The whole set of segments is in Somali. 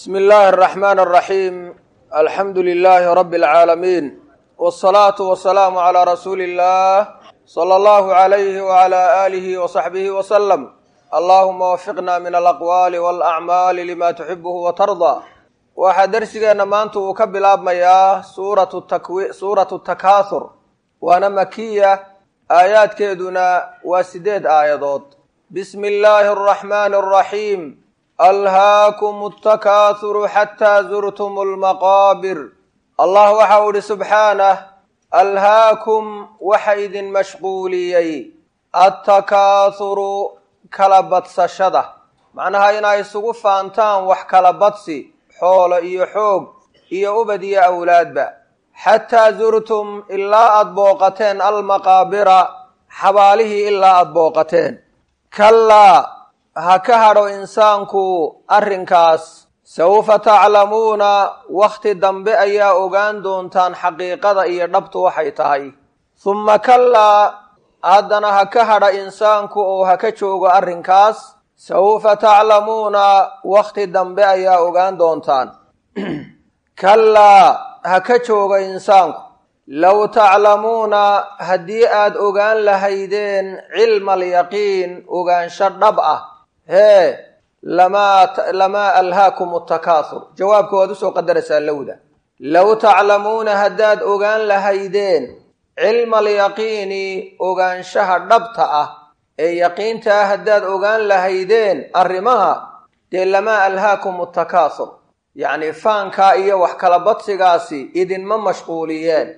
bsmi illaahi araxmaan araxiim alxamdu lilaahi rabbi alcaalamiin wsalaatu wasalaamu calaa rasuuli illah sala allahu alayhi wala aalihi wasaxbihi wasalam allahuma wafiqna min alaqwaali walacmaali lima tuxibuhu watardaa waxaa dersigeenna maanta uu ka bilaabmayaa suuratu takwi suuratu takaahur waana makiya aayaadkeeduna waa sideed aayadood bismi illaahi araxmaani araxiim alhaakum altakahuru xataa zurtum lmaqaabir allah waxa uu ihi subxaanah alhaakum waxa idin mashquuliyey attakaahuru kala badsashada macnaha inay isugu faantaan wax kala badsi xoolo iyo xoog iyo ubad iyo awlaadba xataa zurtum ilaa aada booqateen almaqaabira xabaalihii ilaa aada booqateen kallaa ha ka hadho insaanku arrinkaas sawfa taclamuuna wakhti dambe ayaa ogaan doontaan xaqiiqada iyo dhabtu waxay tahay humma kallaa haddana ha ka hadha insaanku oo ha ka joogo arrinkaas sawfa taclamuuna wakhti dambe ayaa ogaan doontaan kallaa ha ka jooga insaanku low taclamuuna haddii aad ogaan lahaydeen cilma alyaqiin ogaansho dhab ah hee lamaa lamaa alhaakum atakaahur jawaabka waad usoo qadaraysaa lowda low taclamuuna haddaad ogaan lahaydeen cilma alyaqiini ogaanshaha dhabta ah ee yaqiinta ah haddaad ogaan lahaydeen arrimaha dee lamaa alhaakum atakaahur yacni faankaa iyo wax kala badsigaasi idinma mashquuliyeen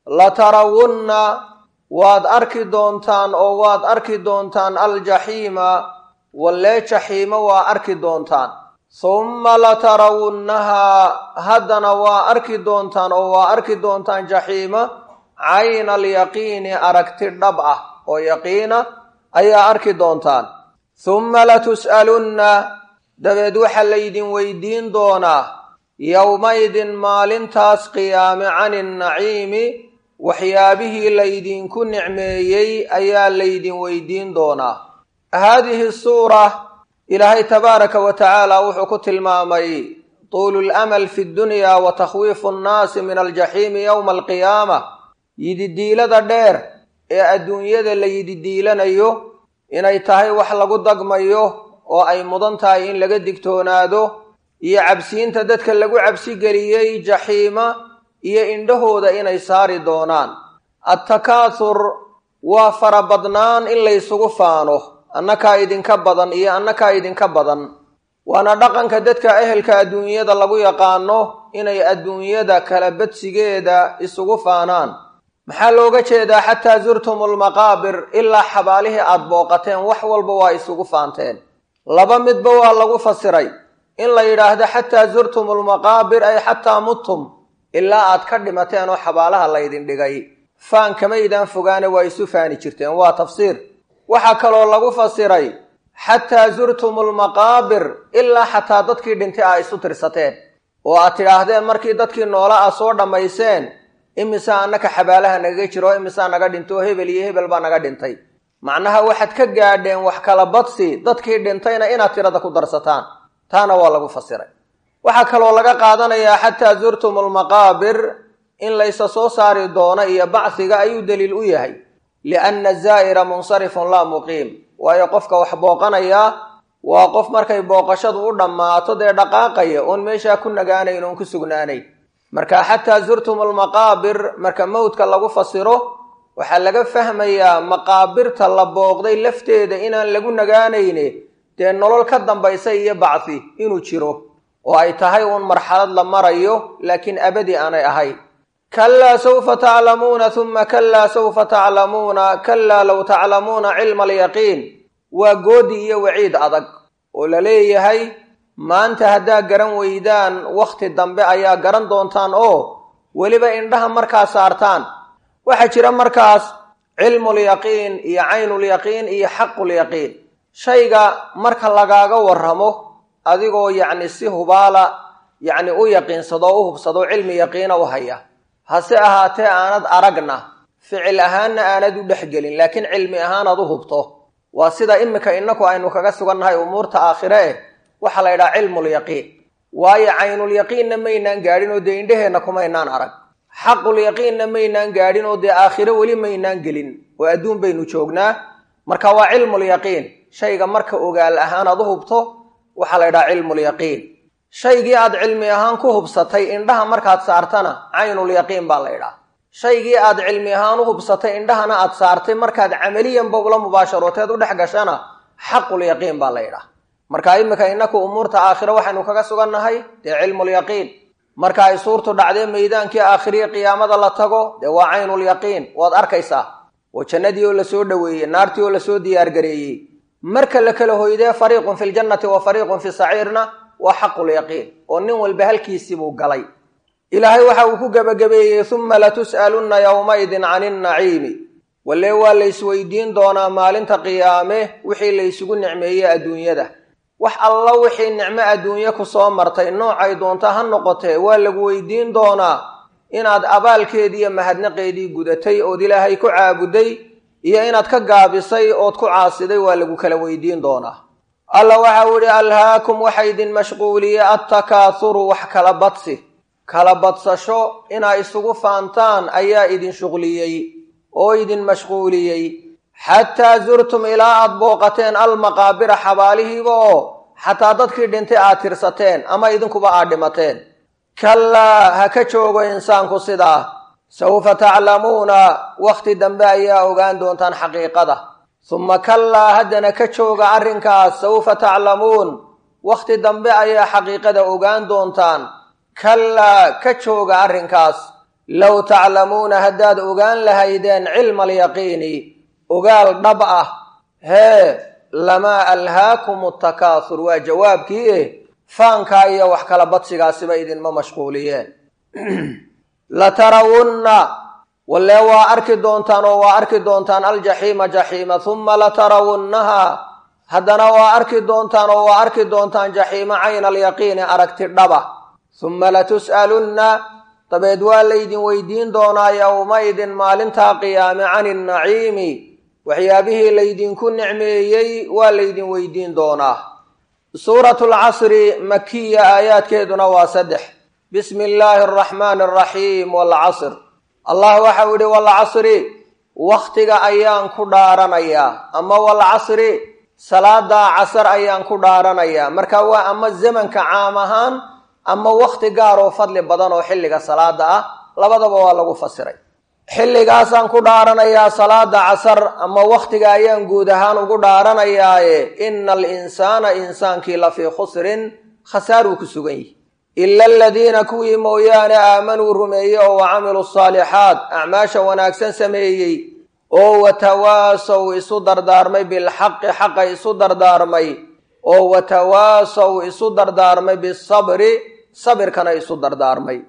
latarawunna waad arki doontaan oo waad arki doontaan aljaxiima wallee jaxiimo waa arki doontaan humma latarawunnahaa haddana waa arki doontaan oo waa arki doontaan jaxiima cayna alyaqiini aragti dhab ah oo yaqiina ayaa arki doontaan humma latus'alunna dabeed waxaa laydin weydiin doonaa yowmaydin maalintaas qiyaame cani nnaciimi waxyaabihii laydinku nicmeeyey ayaa laydin weydiin doonaa haadihi suura ilaahay tabaaraka wa tacaala wuxuu ku tilmaamay tuulu lamal fi ddunyaa wa takhwiifu nnaasi min aljaxiimi yowma alqiyaama yididiilada dheer ee adduunyada la yididiilanayo inay tahay wax lagu dagmayo oo ay mudan tahay in laga digtoonaado iyo cabsiinta dadka lagu cabsi geliyey jaxiima iyo indhahooda inay saari doonaan attakaahur waa farabadnaan in laysugu faano annakaa idinka badan iyo annakaa idinka badan waana dhaqanka dadka ehelka adduunyada lagu yaqaano inay adduunyada kala badsigeeda isugu faanaan maxaa looga jeedaa xataa zurtum almaqaabir ilaa xabaalihii aada booqateen wax walba waa isugu faanteen laba midba waa lagu fasiray in la yidhaahdo xataa zurtum almaqaabir ay xataa muttum ilaa aad ka dhimateen oo xabaalaha laydin dhigay faan kamaydaan fogaane waa isu faani jirteen waa tafsiir waxaa kaloo lagu fasiray xataa zurtum almaqaabir ilaa xataa dadkii dhintay aa isu tirsateen oo aad tidhaahdeen markii dadkii noola a soo dhammayseen imisaa annaka xabaalaha nagaga jiro imisaa naga dhintoo hebel iyo hebel baa naga dhintay macnaha waxaad ka gaadheen wax kala badsi dadkii dhintayna inaad tirada ku darsataan taana waa lagu fasiray waxaa kaloo laga qaadanayaa xataa zurtum almaqaabir in laysa soo saari doono iyo bacsiga ayuu daliil u yahay lianna zaa'ira munsarifun laa muqiim waayo qofka wax booqanayaa waa qof markay booqashadu u dhammaato dee dhaqaaqaya oon meeshaa ku nagaanayn oon ku sugnaanayn marka xataa zurtum almaqaabir marka mowdka lagu fasiro waxaa laga fahmayaa maqaabirta la booqday lafteeda inaan lagu nagaanayne dee nolol ka dambaysa iyo bacsi inuu jiro oo ay tahay uun marxalad la marayo laakiin abadi aanay ahayn kalaa sawfa taclamuuna huma kalaa sawfa taclamuuna kalaa low taclamuuna cilma alyaqiin waa goodi iyo waciid adag oo la leeyahay maanta haddaa garan weydaan wakhti dambe ayaa garan doontaan oo weliba indhaha markaa saartaan waxaa jira markaas cilmulyaqiin iyo caynulyaqiin iyo xaqulyaqiin shayga marka lagaaga warramo adigoo yacni si hubaala yacni u yaqiinsado o u hubsado cilmi yaqiina u haya hase ahaatee aanad aragna ficil ahaanna aanad u dhexgelin laakiin cilmi ahaanaad u hubto waa sida imika inaku aynu kaga sugannahay umuurta aakhire eh waxaa la yidhaha cilmulyaqiin waayo caynulyaqiinna maynaan gaadhin oo dee indheheenna kumaynaan arag xaqulyaqiinna maynaan gaadhin oo dee aakhiro weli maynaan gelin oo adduun baynu joognaa marka waa cilmulyaqiin shayga marka ogaal ahaan aad u hubto waxaa la ydhaha cilmulyaqiin shaygii aad cilmi ahaan ku hubsatay indhaha markaad saartana caynulyaqiin baa la ydhaha shaygii aad cilmi ahaan u hubsatay indhahana aad saartay markaad camaliyanba ula mubaasharooteed u dhex gashana xaqulyaqiin baa la ydhaha marka iminka inaku umuurta aakhiro waxaynu kaga sugannahay dee cilmulyaqiin marka ay suurtu dhacdee meydaankii aakhiriya qiyaamada la tago dee waa caynulyaqiin waad arkaysaa oo jannadii oo lasoo dhoweeyey naartii oo lasoo diyaargareeyey marka la kala hoydee fariiqun fi ljannati wa fariiqun fi saciirna waa xaqulyaqiin oo nin walba halkiisibuu galay ilaahay waxa uu ku gebagabeeyey uma latus'alunna yowmaidin cani innaciimi walle waa laysweydiin doonaa maalinta qiyaame wixii laysugu nicmeeyey adduunyada wax alla wixii nicmo adduunye ku soo martay noocay doonta ha noqotee waa lagu weydiin doonaa inaad abaalkeedii iyo mahadnaqeedii gudatay ood ilaahay ku caabuday iyo inaad ka gaabisay ood ku caasiday waa lagu kala weydiin doonaa alla waxau idhi alhaakum waxa idin mashquuliyey attakaahuru wax kala badsi kala badsasho inaa isugu faantaan ayaa idin shuqliyey oo idin mashquuliyey xataa zurtum ilaa aad booqateen almaqaabira xabaalihiiba oo xataa dadkii dhintay aad tirsateen ama idinkuba aad dhimateen kallaa ha ka joogo insaanku sidaa sawfa taclamuuna wakhti dambe ayaa ogaan doontaan xaqiiqada summa kallaa haddana ka jooga arrinkaas sawfa taclamuun wakhti dambe ayaa xaqiiqada ogaan doontaan kallaa ka jooga arrinkaas low taclamuuna haddaad ogaan lahaydeen cilma alyaqiini ogaal dhab ah hee lamaa alhaakum atakaahur waa jawaabkii eh faankaa iyo wax kala badsigaasiba idinma mashquuliyeen latarawunna walle waa arki doontaan oo waa arki doontaan aljaxiima jaxiima humma latarawunnahaa haddana waa arki doontaan oo waa arki doontaan jaxiima cayna alyaqiini aragti dhaba humma latus'alunna dabeed waa laydin weydiin doonaa yowmaidin maalintaa qiyaame cani innaciimi waxyaabihii laydinku nicmeeyey waa laydin weydiin doonaa suuratu lcasri makiya aayaadkeeduna waa saddex bismi illaahi araxmaani araxiim waalcasr allah waxau idhi waalcasri wakhtiga ayaan ku dhaaranayaa ama waalcasri salaadaa casar ayaan ku dhaaranayaa marka waa ama zamanka caam ahaan ama wakhti gaar oo fadli badan oo xilliga salaada ah labadaba waa lagu fasiray xilligaasaan ku dhaaranayaa salaada casar ama wakhtiga ayaan guud ahaan ugu dhaaranayaaye ina alinsaana insaankii lafii khusrin khasaaruu ku sugan yihi ila aladiina kuwii mooyaane aamanuu rumeeyey oo wa camiluu asaalixaat acmaasha wanaagsan sameeyey oo watawaasow isu dardaarmay bilxaqi xaqa isu dardaarmay oo watawaasow isu dardaarmay bisabri sabirkana isu dardaarmay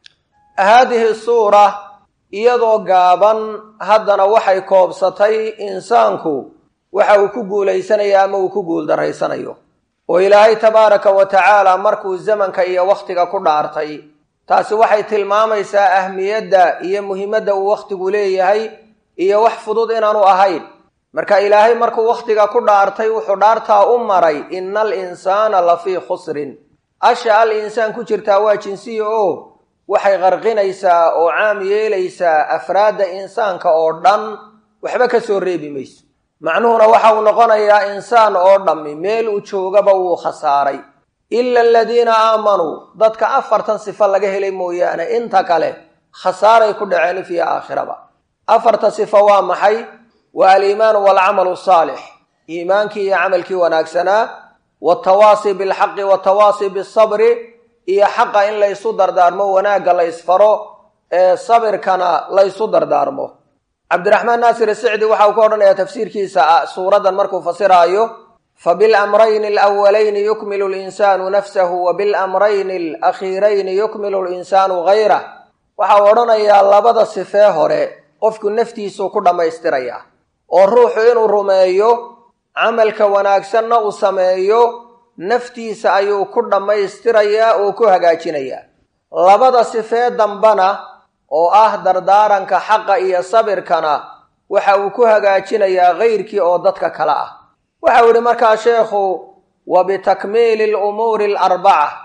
haadihi suura iyadoo gaaban haddana waxay koobsatay insaanku waxa uu ku guulaysanayo ama uu ku guuldarraysanayo oo ilaahay tabaaraka wa tacaala markuu zamanka iyo wakhtiga ku dhaartay taasi waxay tilmaamaysaa ahmiyadda iyo muhiimadda uu wakhtigu leeyahay iyo wax fudud inaanu ahayn marka ilaahay markuu wakhtiga ku dhaartay wuxuu dhaartaa u maray ina al insaana lafii khusrin asha al insaan ku jirtaa waa jinsiya oo waxay qarqinaysaa oo caam yeelaysaa afraadda insaanka oo dhan waxba ka soo reebi mayso macnuhuna waxa uu noqonayaa insaan oo dhammi meel uu joogaba wuu khasaaray ila aladiina aamanuu dadka afartan sifo laga helay mooyaane inta kale khasaaray ku dhaceen ifyo aakhiraba afarta sifo waa maxay waa aliimaanu waalcamalu saalix iimaankii iyo camalkii wanaagsanaa watawaasi bilxaqi watawaasi bisabri iyo xaqa in laysu dardaarmo wanaagga la ysfaro ee sabirkana laysu dardaarmo cabdiraxmaan naasir sicdi waxa uu ka odhanayaa tafsiirkiisa suuraddan markuu fasiraayo fabilamrayni alawalayni yukmilu linsaanu nafsahu wa bilamrayni alakhiirayni yukmilu linsaanu hayrah waxa uu odhanayaa labada sifee hore qofku naftiisuu ku dhammaystirayaa oo ruuxu inuu rumeeyo camalka wanaagsanna uu sameeyo naftiisa ayuu ku dhammaystirayaa oo ku hagaajinayaa labada sifee dambana oo ah dardaaranka xaqa iyo sabirkana waxa uu ku hagaajinayaa kayrkii oo dadka kale ah waxa uu yihi markaa sheekhu wa bitakmiili alumuuri alarbaca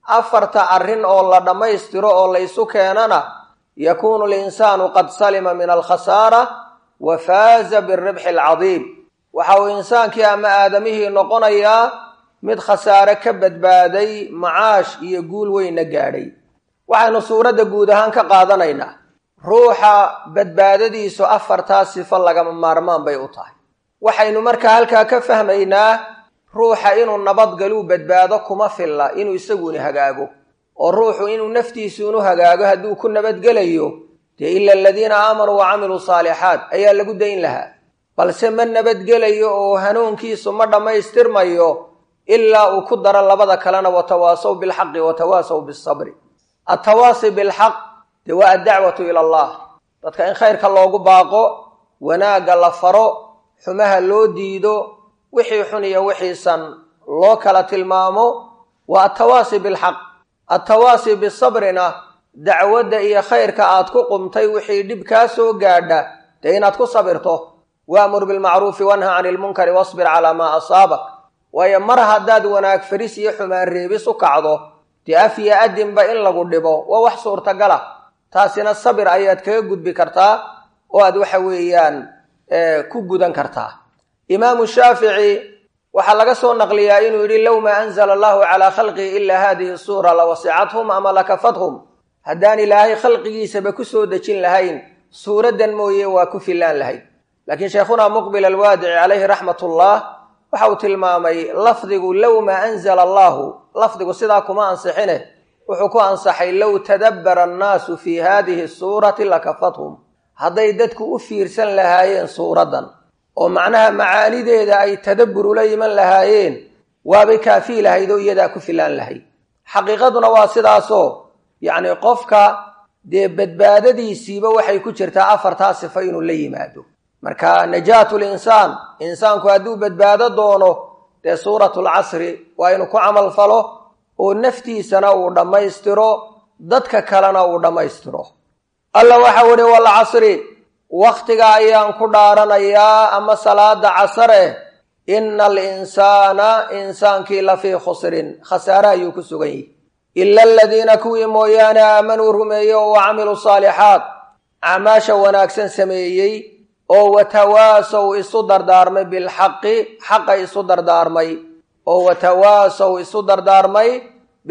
afarta arrin oo la dhammaystiro oo la isu keenana yakuunu linsaanu qad salima min alkhasaara wa faaza biribxi alcadiim waxa uu insaankii ama aadamihii noqonayaa mid khasaare ka badbaaday macaash iyo guul weynna gaadhay waxaynu suuradda guud ahaan ka qaadanaynaa ruuxa badbaadadiisu afartaa sifo lagama maarmaan bay u tahay waxaynu markaa halkaa ka fahmaynaa ruuxa inuu nabadgaluu badbaado kuma filla inuu isaguna hagaago oo ruuxu inuu naftiisuunu hagaago hadduu ku nabadgelayo dee ila aladiina aamanuu wa camiluu saalixaat ayaa lagu dayn lahaa balse ma nabadgelayo oo hanuunkiisu ma dhammaystirmayo ilaa uu ku daro labada kalena watawaasaw bilxaqi watawaasaw bisabri attawaasi bilxaq dee waa addacwatu ila allah dadka in khayrka loogu baaqo wanaagga la faro xumaha loo diido wixii xun iyo wixiisan loo kala tilmaamo waa attawaasi bilxaq attawaasi bisabrina dacwadda iyo khayrka aad ku qumtay wixii dhib kaa soo gaadha dee inaad ku sabirto waamur bilmacruufi wanha cani ilmunkari wasbir calaa maa asaabak waayo mar haddaad wanaag faris iyo xumaan reebis u kacdo dee af iyo adinba in lagu dhibo waa wax suurtagala taasina sabir ayaad kaga gudbi kartaa oo aad waxa weeyaan ku gudan kartaa imaamu shaafici waxaa laga soo naqliyaa inuu yidhi low maa anzala allahu calaa khalqihi ilaa hadihi suura lawasicathum ama lakafathum haddaan ilaahay khalqigiisaba ku soo dejin lahayn suuraddan mooye waa ku fillaan lahayd laakiin sheekhunaa muqbil alwaadici calayhi raxmatullah waxa uu tilmaamay lafdigu low maa anzala allahu lafdigu sidaa kuma ansixine wuxuu ku ansaxay low tadabbara annaasu fii haadihi suurati lakafathum hadday dadku u fiirsan lahaayeen suuraddan oo macnaha macaanideeda ay tadabbur ula yiman lahaayeen waabay kaafii lahayd oo iyadaa ku filaan lahayd xaqiiqaduna waa sidaasoo yacni qofka dee badbaadadiisiiba waxay ku jirtaa afartaa sifo inuu la yimaado marka najaatu linsaan insaanku hadduu badbaado doono dee suuratu lcasri waa inuu ku camal falo oo naftiisana uu dhammaystiro dadka kalena uu dhammaystiro alla waxau ihi walcasri wakhtiga ayaan ku dhaaranayaa ama salaada casare ina alinsaana insaankii lafii khusrin khasaare ayuu ku sugan yihi ila aladiina kuwii mooyaane aamanuu rumeeyey oo wa camiluu saalixaat acmaasha wanaagsan sameeyey oo watawaasow isu dardaarmay bilxaqi xaqa isu dardaarmay oo watawaasow isu dardaarmay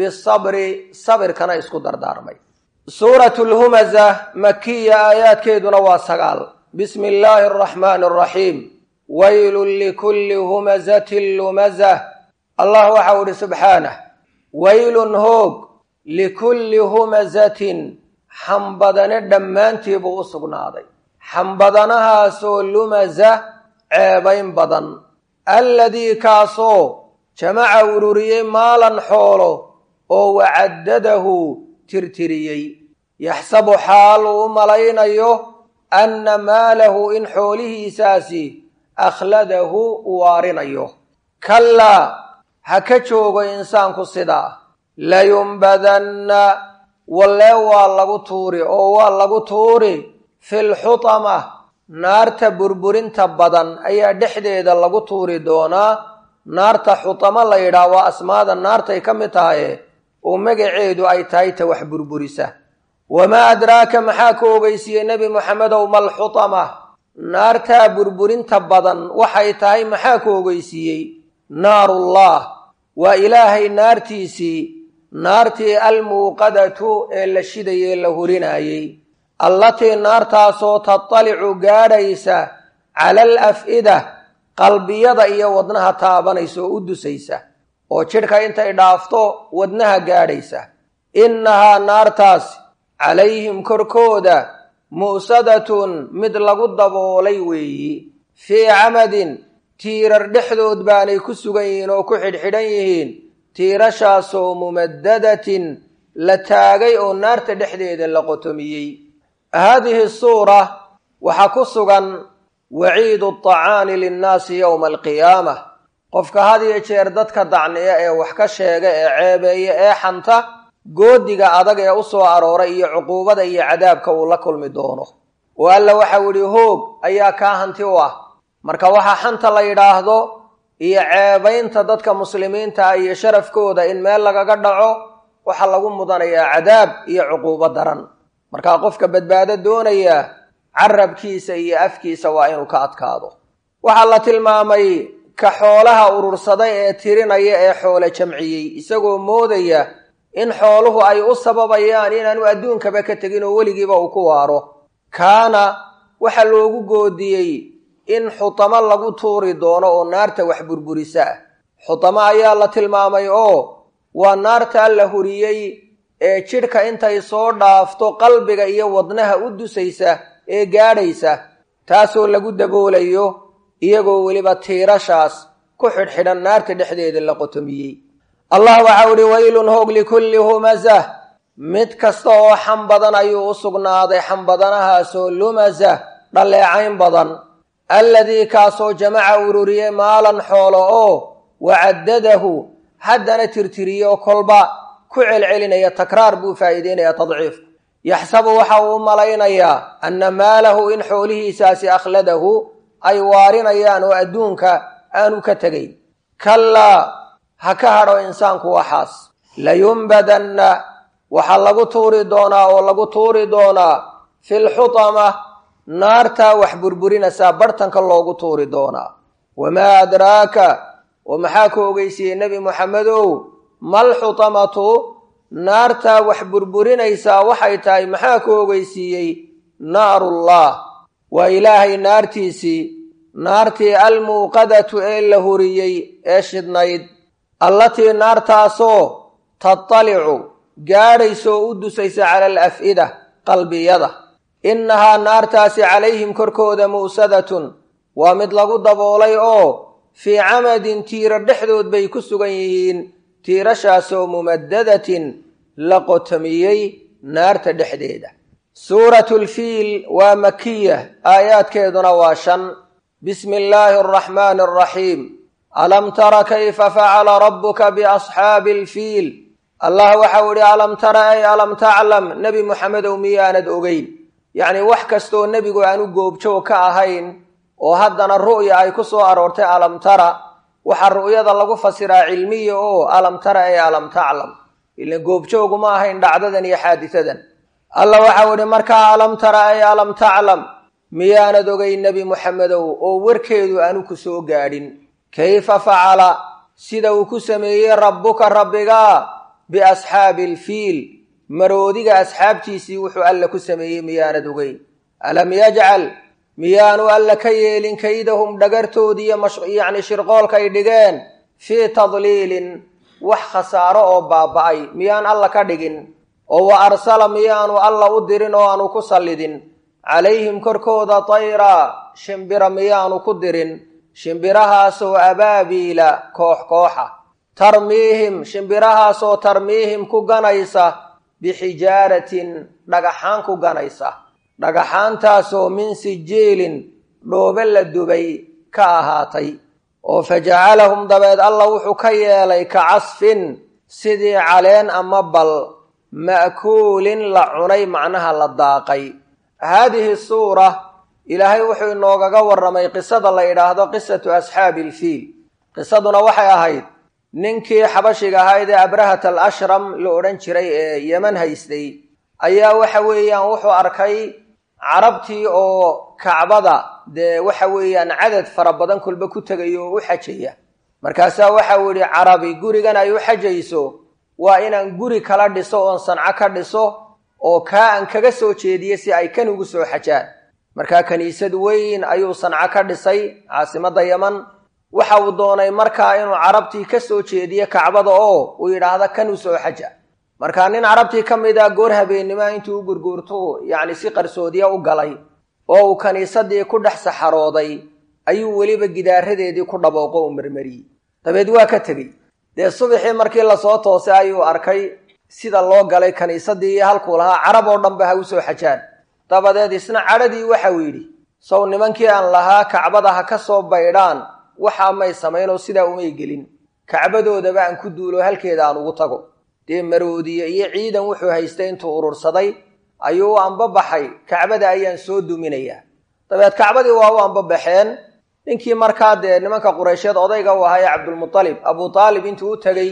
bisabri sabirkana isku dardaarmay suuratu lhumaza makiya aayaadkeeduna waa sagaal bismi illaahi araxmaani araxiim waylun likulli humazatin lumazah allah waxau idhi subxaanah waylun hoog likulli humazatin xambadane dhammaantii buu u sugnaaday xambadanahaasoo lumaza ceebayn badan alladii kaasoo jamaca ururiyey maalan xoolo oo wacaddadahu tirtiriyey yaxsabu xaal uu u malaynayo anna maalahu in xoolihiisaasi akhladahu u waarinayo kallaa ha ka joogo insaanku sidaa layumbadanna wallee waa lagu tuuri oo waa lagu tuuri filxutama naarta burburinta badan ayaa dhexdeeda lagu tuuri doonaa naarta xutamo la yidhaah waa asmaada naartay ka mid tahaye oo magaceedu ay tahay ta wax burburisa wamaa adraaka maxaa ka ogeysiiyey nebi moxamedow malxutama naartaa burburinta badan waxay tahay maxaa ka ogeysiiyey naarullah waa ilaahay naartiisii naartii almuuqadatu ee la shidayee la hurinayey allatii naartaasoo tatalicu gaadhaysa cala al af'ida qalbiyada iyo wadnaha taabanaysa oo u dusaysa oo jidhka intay dhaafto wadnaha gaadhaysa innahaa naartaasi calayhim korkooda mu'sadatun mid lagu daboolay weeyi fii camadin tiirar dhexdood baanay ku sugan yihiin oo ku xidhxidhan yihiin tiirashaasoo mumadadatin la taagay oo naarta dhexdeeda la qotomiyey haadihi suura waxaa ku sugan waciidu aطacaani linnaasi yowma alqiyaama qofka had iyo jeer dadka dacniya ee wax ka sheega ee ceebeeya ee xanta goodiga adag ee u soo arooray iyo cuquubada iyo cadaabka uu la kulmi doono oo alla waxau idhi hoog ayaa kaa hanti u ah marka waxaa xanta la yidhaahdo iyo ceebaynta dadka muslimiinta ah iyo sharafkooda in meel lagaga dhaco waxaa lagu mudanayaa cadaab iyo cuquubo daran markaa qofka badbaado doonaya carabkiisa iyo afkiisa waa inuu ka adkaado waxaa la tilmaamay ka xoolaha urursaday ee tirinaya ee xoole jamciyey isagoo moodaya in xooluhu ay u sababayaan inaanu adduunkaba ka tegin oo weligiiba uu ku waaro kaana waxaa loogu goodiyey in xutamo lagu tuuri doono oo naarta wax burburisa ah xutamo ayaa la tilmaamay oo waa naartaa la huriyey ee jidhka intay soo dhaafto qalbiga iyo wadnaha u dusaysa ee gaadhaysa taasoo lagu daboolayo iyagoo weliba tiirashaas ku xidhxidhan naarta dhexdeeda la qotomiyey allah waxau idhi waylun hoog likulli humazah mid kasta oo xam badan ayuu u sugnaaday xambadanahaasoo lumazah dhalleecayn badan alladii kaasoo jamaca ururiyey maalan xoolo oo wacaddadahu haddana tirtiriyo kolba ku celcelinaya takraar buu faa'iideynaya tadciifku yaxsabu waxa uu u malaynayaa anna maalahu in xoolihiisaasi akhladahu ay waarinayaan oo adduunka aanu ka tegayn kallaa ha ka hadho insaanku waxaas layumbadanna waxaa lagu tuuri doonaa oo lagu tuuri doonaa filxutama naartaa wax burburinaysaa barhtanka loogu tuuri doonaa wamaa adraaka oo maxaa ku ogeysiiyey nebi moxamedow mal xutamatu naartaa wax burburinaysaa waxay tahay maxaa ku ogeysiiyey naarullah waa ilaahay naartiisii naartii almuuqadatu ee la huriyey ee shidnayd allatii naartaasoo tatalicu gaadhaysoo u dusaysa cala alaf'ida qalbiyada innahaa naartaasi calayhim korkooda mu'sadatun waa mid lagu daboolay oo fii camadin tiiro dhexdood bay ku sugan yihiin tiirashaasoo mumadadatin la qotomiyey naarta dhexdeeda suuratu lfiil waa makiya aayaadkeeduna waa shan bismi illaahi araxmaani araxiim alam tara kayfa facala rabbuka biasxaabi alfiil allah waxau idhi alam tara ay alam taclam nebi moxamedow miyaanad ogeyn yacnii wax kastooo nebigu aanu goobjoog ka ahayn oo haddana ru'ya ay ku soo aroortay alam tara waxaa ru'yada lagu fasiraa cilmiya oo alam tara ay alam taclam ilan goobjoogu ma ahayn dhacdadan iyo xaadisadan allah waxau idhi markaa alam tara ay alam taclam miyaanad ogeyn nebi moxamedow oo warkeedu aanu ku soo gaadhin kayfa facala sida uu ku sameeyey rabbuka rabbigaa biasxaabi alfiil maroodiga asxaabtiisii wuxuu alla ku sameeyey miyaanad ogeyn alam yajcal miyaanu alla ka yeelin kaydahum dhagartoodiiyo yacni shirqoolkay dhigeen fii tadliilin wax khasaaro oo baaba'ay miyaan alla ka dhigin oo wa arsala miyaanu alla u dirin oo aanu ku sallidin calayhim korkooda tayraa shimbira miyaanu ku dirin shimbirahaasoo abaabiila koox kooxa tarmiihim shimbirahaasoo tarmiihim ku ganaysa bixijaaratin dhagaxaan ku ganaysa dhagaxaantaasoo min sijiilin dhoobe la dubay ka ahaatay oo fa jacalahum dabeed alla wuxuu ka yeelay ka casfin sidii caleen ama bal ma'kuulin la cunay macnaha la daaqay haadihi suura ilaahay wuxuu inoogaga warramay qisada la yidhaahdo qisatu asxaabi ilfiil qisaduna waxay ahayd ninkii xabashiga ahayd ee abrahat al ashram la odhan jiray ee yeman haystay ayaa waxa weeyaan wuxuu arkay carabtii oo kacbada dee waxa weeyaan cadad fara badan kolba ku tegaya oo u xajaya markaasaa waxau yidhi carabi gurigan ay u xajayso waa inaan guri kala dhiso oon sanco ka dhiso oo kaa aan kaga soo jeediye si ay kan ugu soo xajaan markaa kiniisad weyn ayuu sanco ka dhisay caasimadda yeman waxa uu doonay markaa inuu carabtii ka soo jeediye kacbada oo uu yidhaahdo kan u soo xaja markaa nin carabtii ka mid a goor habeennimoa intuu u gurguurto yacni si qarsoodiya u galay oo uu kiniisadii ku dhex saxarooday ayuu weliba gidaaradeedii ku dhabooqo u marmariyey dabeed waa ka tegey dee subaxii markii lasoo toosay ayuu arkay sida loo galay kiniisadii iyo halkuu lahaa carab oo dhanba ha u soo xajaan dabadeed isna cadhadii waxau yidhi sow nimankii aan lahaa kacbada ha ka soo baydhaan waxaa may samaynoo sidaa umay gelin kacbadoodaba aan ku duulo halkeeda aan ugu tago dee maroodiye iyo ciidan wuxuu haystay intuu urursaday ayuu u ambabaxay kacbada ayaan soo duminayaa dabeed kacbadii waa u ambabaxeen ninkii markaa dee nimanka qureysheed odayga u ahaa ee cabdulmutalib abuu taalib intuu u tegey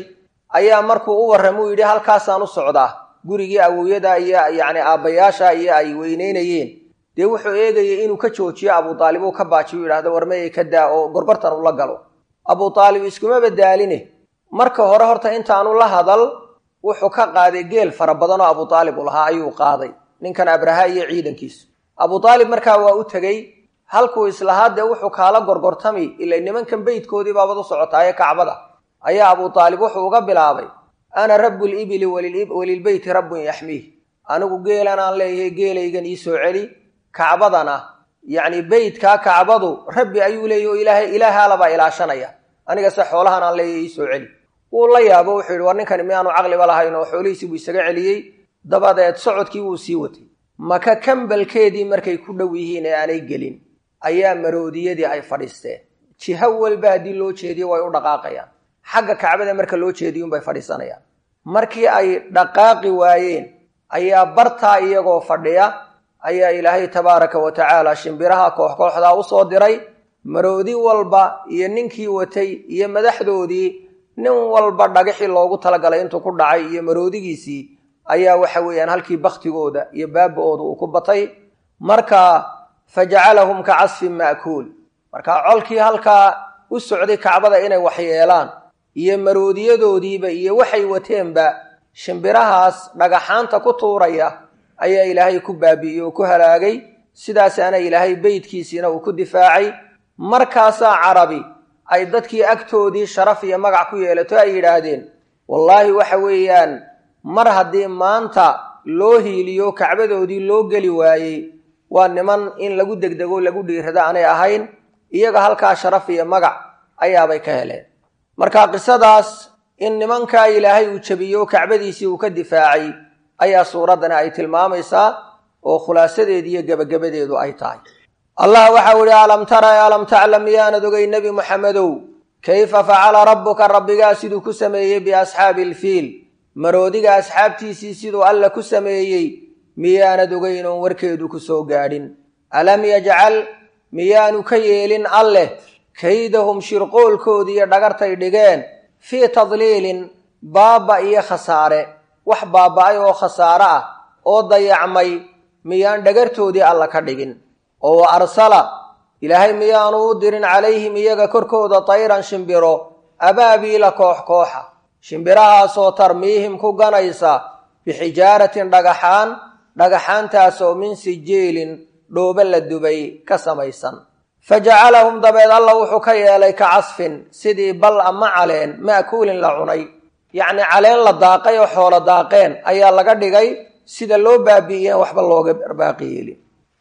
ayaa markuu u warramay u yidhi halkaasaan u socdaa gurigii awowyada iyo yacni aabbayaasha iyo ay weyneynayeen dee wuxuu eegayay inuu ka joojiyo abu aalib uu ka baajiyo u yidhahdo warmayay ka daa oo gorbartan ula galo abu aalib iskuma badaaline marka hore horta intaanu la hadal wuxuu ka qaaday geel fara badan oo abu aalib u lahaa ayuu qaaday ninkan abraha iyo ciidankiisu abu aalib markaa waa u tegey halkuu islahaa dee wuxuu kaala gorgortami ila nimankan beydkoodii baabad u socotaaye kacbada ayaa abu aalib wuxuu uga bilaabay ana rabu libili walilbeyti rabbun yaxmiih anigu geelan aan leeyahay geelaygan ii soo celi kacbadana yacni beytkaa kacbadu rabbi ayuu leeyahy oo ilaahay ilaahaalabaa ilaashanaya anigase xoolahan aan leeyahay ii soo celi wuu la yaabo wuxuu yidhi war ninkani miyaanu caqliba lahayn oo xoolihiisii buu isaga celiyey dabadeed socodkii wuu sii watay maka kambalkeedii markay ku dhow yihiin ee aanay gelin ayaa maroodiyadii ay fadhiisteen jiho walba haddii loo jeediyo way u dhaqaaqayaan xagga kacbada marka loo jeediyuunbay fadhiisanayaan markii ay dhaqaaqi waayeen ayaa bartaa iyagoo fadhiya ayaa ilaahay tabaaraka wa tacaala shimbiraha koox kooxdaa u soo diray maroodi walba iyo ninkii watay iyo madaxdoodii nin walba dhagaxii loogu talagalay intuu ku dhacay iyo maroodigiisii ayaa waxa weeyaan halkii baktigooda iyo baaba-ooda uu ku batay marka fajacalahum ka casfin ma'kuul marka colkii halkaa u socday kacbada inay waxyeelaan iyo maroodiyadoodiiba iyo waxay wateenba shimbirahaas dhagaxaanta ku tuuraya ayaa ilaahay ku baabi'iyey oo ku halaagay sidaasaana ilaahay beydkiisiina uu ku difaacay markaasaa carabi ay dadkii agtoodii sharaf iyo magac ku yeelato ay yidhaahdeen wallaahi waxa weeyaan mar haddii maanta loo hiiliyo kacbadoodii loo geli waayey waa niman in lagu degdego lagu dhiirado aanay ahayn iyaga halkaa sharaf iyo magac ayaabay ka heleen marka qisadaas in nimankaa ilaahay uu jabiyo kacbadiisii uu ka difaacay ayaa suuraddani ay tilmaamaysaa oo khulaasadeedi iyo gebagabadeedu ay tahay allah waxau ihi alam tara alam taclam miyaanad ogay nebi muxamedow kayfa facala rabbuka rabbigaa siduu ku sameeyey biasxaabi ilfiil maroodiga asxaabtiisii siduu alla ku sameeyey miyaanad ogeyn oon warkeedu ku soo gaadhin alam yajcal miyaanu ka yeelin alleh kaydahum shirqoolkoodii iyo dhagartay dhigeen fii tadliilin baaba iyo khasaare wax baaba-ay oo khasaare ah oo dayacmay miyaan dhagartoodii alla ka dhigin oo wa arsala ilaahay miyaanu u dirin calayhim iyaga korkooda tayran shimbiro abaabiila koox kooxa shimbirahaasoo tarmiihim ku ganaysa bixijaaratin dhagaxaan dhagaxaantaasoo min sijeelin dhoobe la dubay ka samaysan fa jacalahum dabeed alla wuxuu ka yeelay ka casfin sidii bal ama caleen ma'kuulin la cunay yacni caleen la daaqay oo xoolo daaqeen ayaa laga dhigay sida loo baabi'iyeen waxba looga barbaaqi yeelin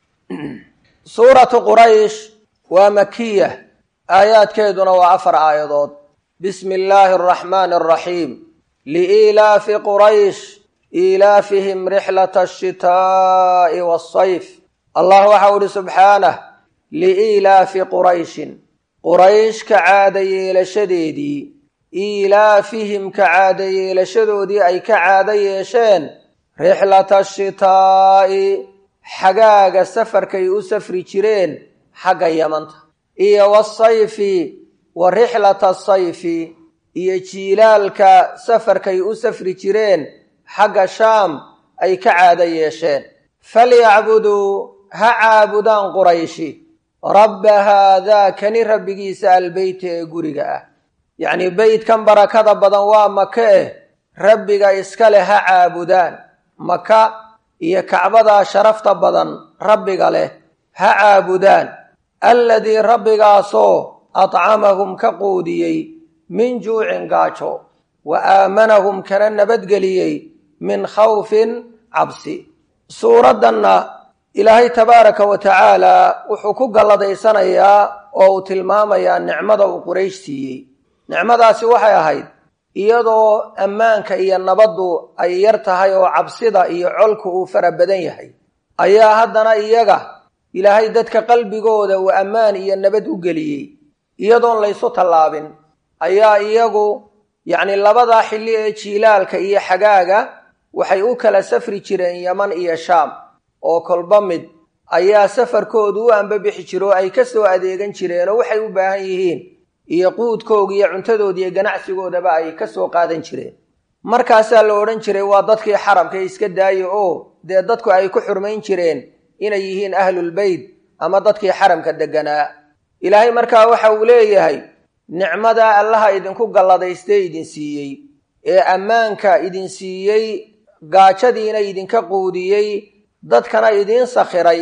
suuratu quraysh waa makiya aayaadkeeduna waa afar aayadood bismi illaahi araxmaani araxiim liiilaafi quraysh iilaafihim rixlata ashitaa'i waasayf allah waxau ihi subxaanah liiilaafi qurayshin quraysh ka caada yeelashadeedii iilaafihim ka caada yeelashadoodii ay ka caado yeesheen rixlata ashitaa'i xagaaga safarkay u safri jireen xagga yamanta iyo wasayfi wa rixlata asayfi iyo jiilaalka safarkay u safri jireen xagga shaam ay ka caado yeesheen falyacbuduu ha caabudaan qurayshi rabba haadaa kani rabbigiisa albeyta ee guriga ah yacnii beytkan barakada badan waa maka eh rabbiga iska leh ha caabudaan maka iyo kacbadaa sharafta badan rabbiga leh ha caabudaan alladii rabbigaasoo adcamahum ka quudiyey min juucin gaajo wa aamanahum kana nabadgeliyey min khawfin cabsi suuraddanna ilaahay tabaaraka wa tacaala wuxuu ku galladaysanayaa oo uu tilmaamayaa nicmada uu quraysh siiyey nicmadaasi waxay ahayd iyadoo ammaanka iyo nabaddu ay yar tahay oo cabsida iyo colku uu fara badan yahay ayaa haddana iyaga ilaahay dadka qalbigooda uu ammaan iyo nabad u geliyey iyadoon laysu tallaabin ayaa iyagu yacni labadaa xilli ee jiilaalka iyo xagaaga waxay u kala safri jireen yaman iyo shaam oo kolba mid ayaa safarkoodu u ambabixi jiro oo ay ka soo adeegan jireen oo waxay u baahan yihiin iyo quudkooga iyo cuntadooda iyo ganacsigoodaba ay ka soo qaadan jireen markaasaa la odhan jiray waa dadkii xaramka iska daaya oo dee dadku ay ku xurmayn jireen inay yihiin ahlulbeyt ama dadkii xaramka degganaa ilaahay markaa waxa uu leeyahay nicmadaa allaha idinku galladaystee idin siiyey ee ammaanka idin siiyey gaajadiina idinka quudiyey dadkana idiin sakhiray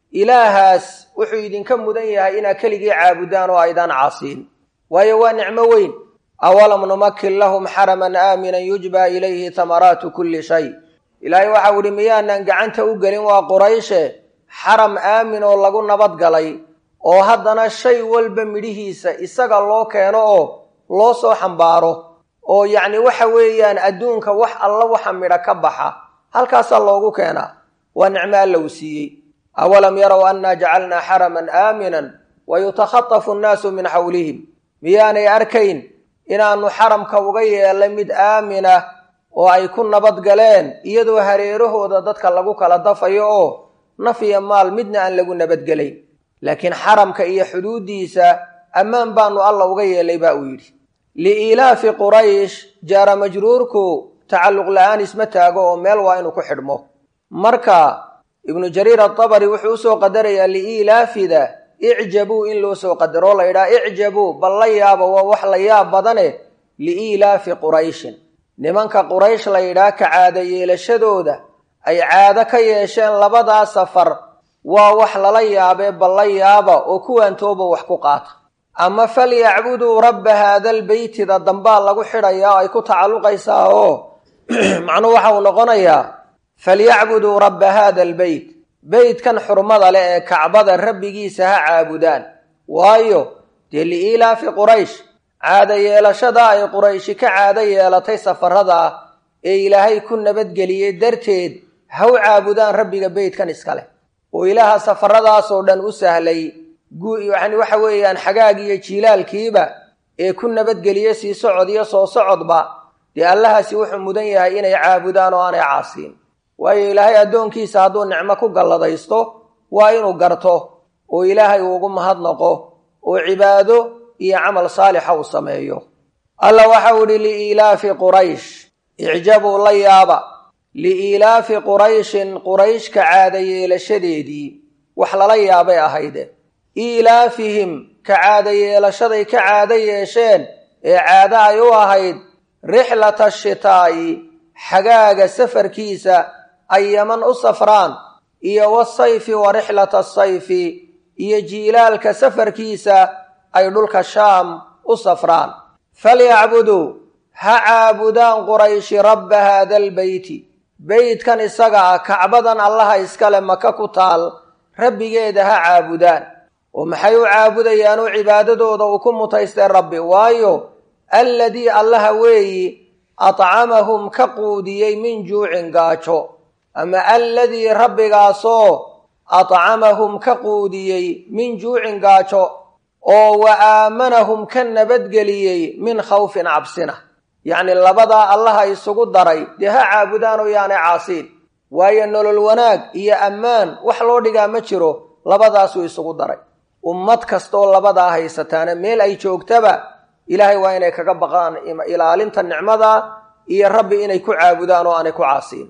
ilaahaas wuxuu idinka mudan yahay inaad keligii caabudaan oo aydaan caasiin waayo waa nicmo weyn awalam numakin lahum xaraman aaminan yujbaa ilayhi tamaraatu kulli shay ilaahay waxau idhi miyaanan gacanta u gelin waa qurayshe xaram aamin oo lagu nabadgalay oo haddana shay walba midhihiisa isaga loo keeno oo loo soo xambaaro oo yacni waxa weeyaan adduunka wax alla waxa midha ka baxa halkaasaa loogu keenaa waa nicmo alla uu siiyey awalam yarow annaa jacalnaa xaraman aaminan wa yutakhatafu annaasu min xawlihim miyaanay arkayn inaannu xaramka uga yeelay mid aamina oo ay ku nabadgaleen iyadoo hareerahooda dadka lagu kala dafayo oo naf iyo maal midna aan lagu nabadgelayn laakiin xaramka iyo xuduuddiisa ammaan baanu alla uga yeelay baa uu yidhi liiilaafi quraysh jaara majruurku tacalluq la'aan isma taago oo meel waa inuu ku xidhmo marka ibnu jariir atabari wuxuu usoo qadarayaa liiilaafida icjabuu in loo soo qadaroo la yidhaha icjabuu bal la yaaba waa wax la yaab badane liiilaafi qurayshin nimanka quraysh la yidhaha ka caada yeelashadooda ay caado ka yeesheen labadaa safar waa wax lala yaabee bal la yaaba oo kuwaantooba wax ku qaata ama falyacbuduu rabba haadalbeytida dambaa lagu xidhayaa oo ay ku tacalluqaysaa oo macnuhu waxa uu noqonayaa falyacbuduu rabba haada albeyt beytkan xurmada leh ee kacbada rabbigiisa ha caabudaan waayo dee liiilaafi quraysh caada yeelashada ay qurayshi ka caado yeelatay safarada ee ilaahay ku nabadgeliyey darteed ha u caabudaan rabbiga beytkan iska leh oo ilaaha safaradaasoo dhan u sahlay yani waxa weeyaan xagaagiiyo jiilaalkiiba ee ku nabadgeliye sii socod iyo soo socodba dee allahaasi wuxuu mudan yahay inay caabudaan oo aanay caasiin waayo ilaahay addoonkiisa hadduu nicmo ku galladaysto waa inuu garto oo ilaahay uugu mahadnaqo oo cibaado iyo camal saalixa uu sameeyo alla waxau idhi liiilaafi quraysh icjabuu la yaaba liiilaafi qurayshin qurayshka caada yeelashadeedii wax lala yaabay ahayde iilaafihim ka caada yeelashaday ka caado yeesheen ee caado ay u ahayd rixlata ashitaa'i xagaaga safarkiisa ay yaman u safraan iyo wasayfi wa rixlata asayfi iyo jiilaalka safarkiisa ay dhulka shaam u safraan falyacbuduu ha caabudaan qurayshi rabba haada albeyti beytkan isaga ah kacbadan allaha iskale maka ku taal rabbigeeda ha caabudaan oo maxay u caabudayaan oo cibaadadooda uu ku mutaystay rabbi waayo alladii allaha weeyi atcamahum ka quudiyey min juucin gaajo ama alladii rabbigaasoo atcamahum ka quudiyey min juucin gaajo oo wa aamanahum ka nabadgeliyey min khawfin cabsina yacni labadaa allaha isugu daray dee ha caabudaan oo yaanay caasiin waayo nolol wanaag iyo ammaan wax loo dhigaa ma jiro labadaasuu isugu daray ummad kastaoo labadaa haysataana meel ay joogtaba ilaahay waa inay kaga baqaan ilaalinta nicmada iyo rabbi inay ku caabudaan oo aanay ku caasiin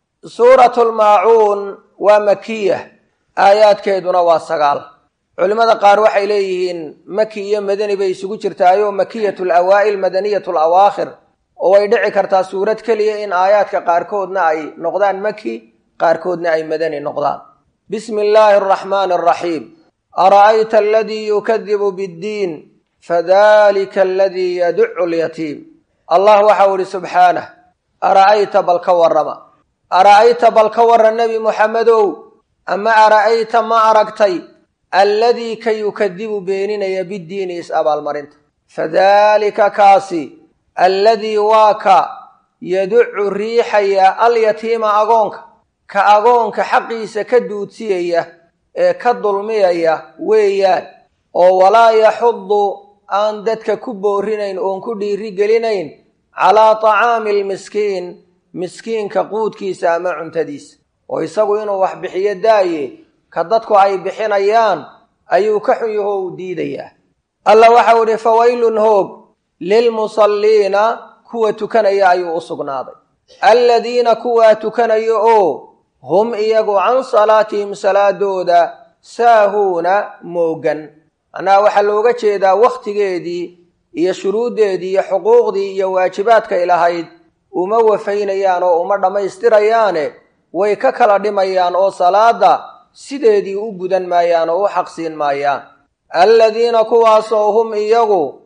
suuratulmaacuun waa makiya aayaadkeeduna waa sagaal culimmada qaar waxay leeyihiin maki iyo madani bay isugu jirtaayoo makiyatu lawaa'il madaniyatu lawaakhir oo way dhici kartaa suurad keliya in aayaadka qaarkoodna ay noqdaan maki qaarkoodna ay madani noqdaan bismi illaahi araxmaani araxiim ara'ayta aladii yukadibu biddiin fadalika aladii yaducu lyatiim allah waxau idhi subxaanah ara'ayta bal ka warrama ara'ayta bal ka warran nebi muxamedow ama ara'ayta ma aragtay alladii ka yukadibu beeninaya biddiini is-abaalmarinta fadaalika kaasi alladii waa ka yaducu riixaya alyatiima agoonka ka agoonka xaqiisa ka duudsiyaya ee ka dulmiyaya weeyaan oo walaa yaxudu aan dadka ku boorinayn oon ku dhiiri gelinayn calaa tacaami almiskiin miskiinka quudkiisa ama cuntadiisa oo isagu inuu wax bixiyo daaye ka dadku ay bixinayaan ayuu ka xun yaho u diidayaa alla waxau idhi fawaylun hoog lilmusalliina kuwa tukanaya ayuu u sugnaaday alladiina kuwaa tukanaya oo hum iyagu can salaatihim salaadooda saahuuna moogan macnaha waxaa looga jeedaa wakhtigeedii iyo shuruuddeedii iyo xuquuqdii iyo waajibaadkay lahayd uma wafaynayaan oo uma dhammaystirayaane way ka kala dhimayaan oo salaada sideedii u gudan maayaan oo u xaqsiin maayaan alladiina kuwaasoo hum iyagu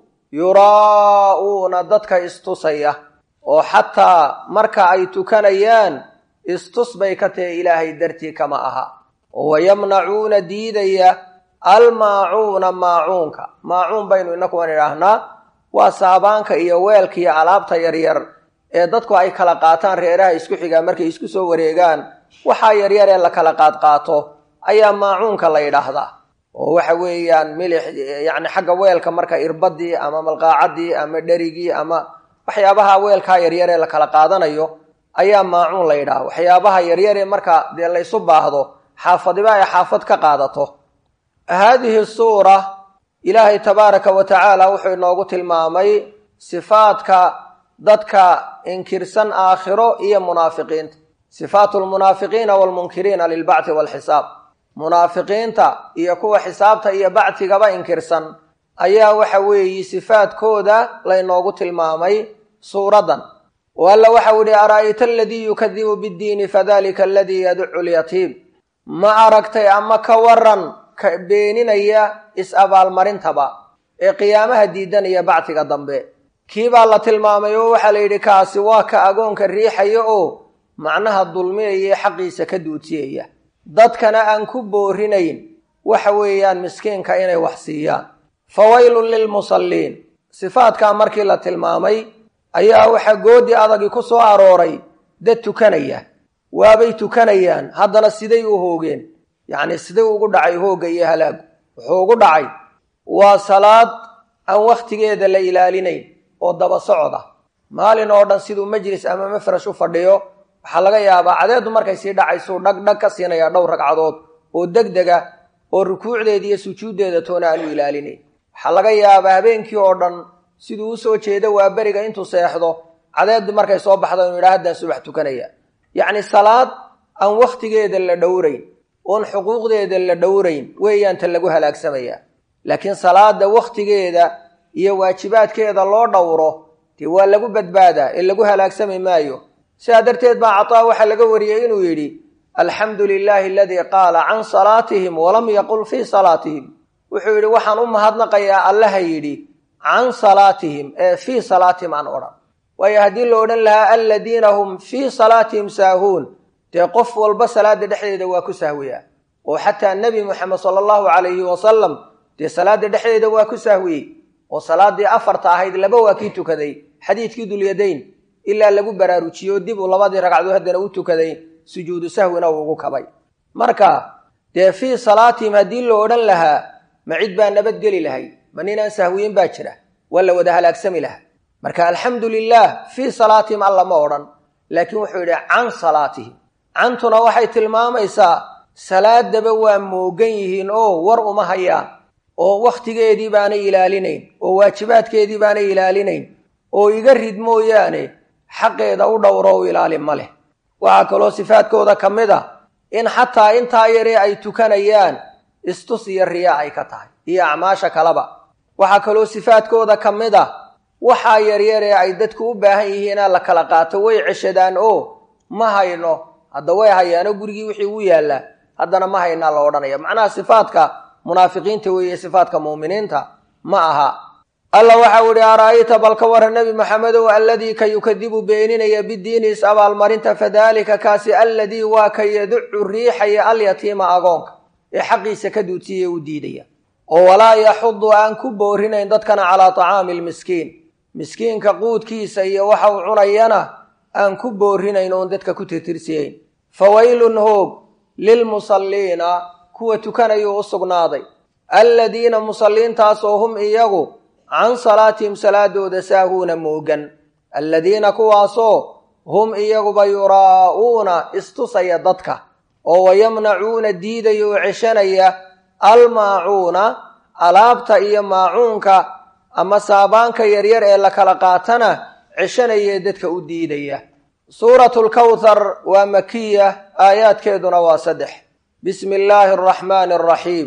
yuraa'uuna dadka istusaya oo xataa marka ay tukanayaan istus bay ka tahe ilaahay dartii kama aha oo wayamnacuuna diidaya almaacuuna maacuunka maacuun baynu inakuwan idhaahnaa waa saabaanka iyo weelka iyo alaabta yaryar ee dadku ay kala qaataan reeraha isku xigaa markay isku soo wareegaan waxaa yaryar ee la kala qaadqaato ayaa maacuunka la yidhaahdaa oo waxa weeyaan milix yacni xagga weelka marka irbadii ama malqaacadii ama dherigii ama waxyaabaha weelkaa yaryar ee la kala qaadanayo ayaa maacuun la yidhaha waxyaabaha yaryaree marka dee laysu baahdo xaafadiba ay xaafad ka qaadato haadihi suura ilaahay tabaaraka wa tacaala wuxuu inoogu tilmaamay sifaadka dadka inkirsan aakhiro iyo munaafiqiinta sifaatu lmunaafiqiina waalmunkiriina lilbacthi waalxisaab munaafiqiinta iyo kuwa xisaabta iyo bactigaba inkirsan ayaa waxa weeye sifaadkooda laynoogu tilmaamay suuraddan oo alla waxau yihi ara'ayta aladii yukadibu biddiini fadalika aladii yaducu lyatiim ma aragtay ama ka waran ka beeninaya is-abaalmarintaba ee qiyaamaha diidanaya bactiga dambe kii baa la tilmaamay oo waxaa la yidhi kaasi waa ka agoonka riixaya oo macnaha dulmiyaya xaqiisa ka duudsiyaya dadkana aan ku boorinayn waxa weeyaan miskiinka inay wax siiyaan fawaylun lilmusalliin sifaadkaa markii la tilmaamay ayaa waxaa goodi adagii ku soo arooray dad tukanaya waabay tukanayaan haddana siday u hoogeen yacni siday ugu dhacay hoogga iyo halaagu wuxuu ugu dhacay waa salaad aan wakhtigeeda la ilaalinayn oo daba socda maalin oo dhan siduu majlis ama mafrash u fadhiyo waxaa laga yaabaa cadeedu markay sii dhacaysuu dhagdhag ka siinaya dhowr ragcadood oo degdega oo rukuucdeeda iyo sujuuddeeda toona aanu ilaalinayn waxaa laga yaabaa habeenkii oo dhan siduu usoo jeeda waa beriga intuu seexdo cadeedu markay soo baxda inu yidhaha haddaan subax tukanaya yacni salaad aan wakhtigeeda la dhowrayn oon xuquuqdeeda la dhowrayn weeyaan ta lagu halaagsamaya laakiin salaada wakhtigeeda iyo waajibaadkeeda loo dhowro dee waa lagu badbaadaa ee lagu halaagsami maayo sidaa darteed baa cataa waxaa laga wariyey inuu yidhi alxamdu lilaahi aladii qaala can salaatihim walam yaqul fii salaatihim wuxuu yidhi waxaan u mahadnaqayaa allaha yidhi can salaatihim ee fii salaatihim aan odhan waayo haddii la odhan lahaa aladiina hum fii salaatihim saahuun dee qof walba salaada dhexdeeda waa ku sahwiyaa oo xataa nebi moxamed sala allahu calayhi wasalam dee salaada dhexdeeda waa ku sahwiyey oo salaadii afarta ahayd laba waa kii tukaday xadiidkii dulyadayn ilaa lagu baraarujiyo dib uu labadii ragcadood haddana u tukaday sujuudu sahwina uu ugu kabay marka dee fii salaatihim haddii la odhan lahaa ma cid baa nabadgeli lahay ma ninaan sahwiyin baa jira waa la wada halaagsami lahaa marka alxamdu lilah fii salaatihim alla ma odhan laakiin wuxuu yidhi can salaatihim cantuna waxay tilmaamaysaa salaadaba waa moogan yihiin oo war uma hayaan oo wakhtigeedii baanay ilaalinayn oo waajibaadkeedii baanay ilaalinayn oo iga rid mooyaane xaqeeda u dhowro u ilaali ma leh waxaa kaloo sifaadkooda ka mid a in xataa intaa yaree ay tukanayaan istus iyo riyaa ay ka tahay iyo acmaasha kaleba waxaa kaloo sifaadkooda ka mid a waxaa yaryaree ay dadku u baahan yihiinaa la kala qaato way ceshadaan oo ma hayno hadda way hayaanoo gurigii wixii u yaallaa haddana ma haynaa la odhanaya macnaha sifaadka munaafiqiinta weeye sifaadka muuminiinta ma aha alla waxau idhi ara'ayta bal ka warran nebi maxamedow alladii ka yukadibu beeninaya bidiini is abaalmarinta fadaalika kaasi alladii waa ka yaducu riixaya alyatiima agoonka ee xaqiisa ka duudsiya u diidaya oo walaa yaxudu aan ku boorinayn dadkana calaa tacaami lmiskiin miskiinka quudkiisa iyo waxa uu cunayana aan ku boorinayn oon dadka ku tirtirsiyayn fawaylun hoog lilmusalliina kuwa tukanayuu u sugnaaday alladiina musalliintaasoo hum iyagu can salaatihim salaadooda saahuuna moogan alladiina kuwaasoo hum iyaguba yuraa'uuna istusaya dadka oo wayamnacuuna diidaya oo ceshanaya almaacuuna alaabta iyo maacuunka ama saabaanka yaryar ee la kala qaatana ceshanayee dadka u diidaya suuratu lkawthar waa makiya aayaadkeeduna waa saddex bismi illaahi araxmaani araxiim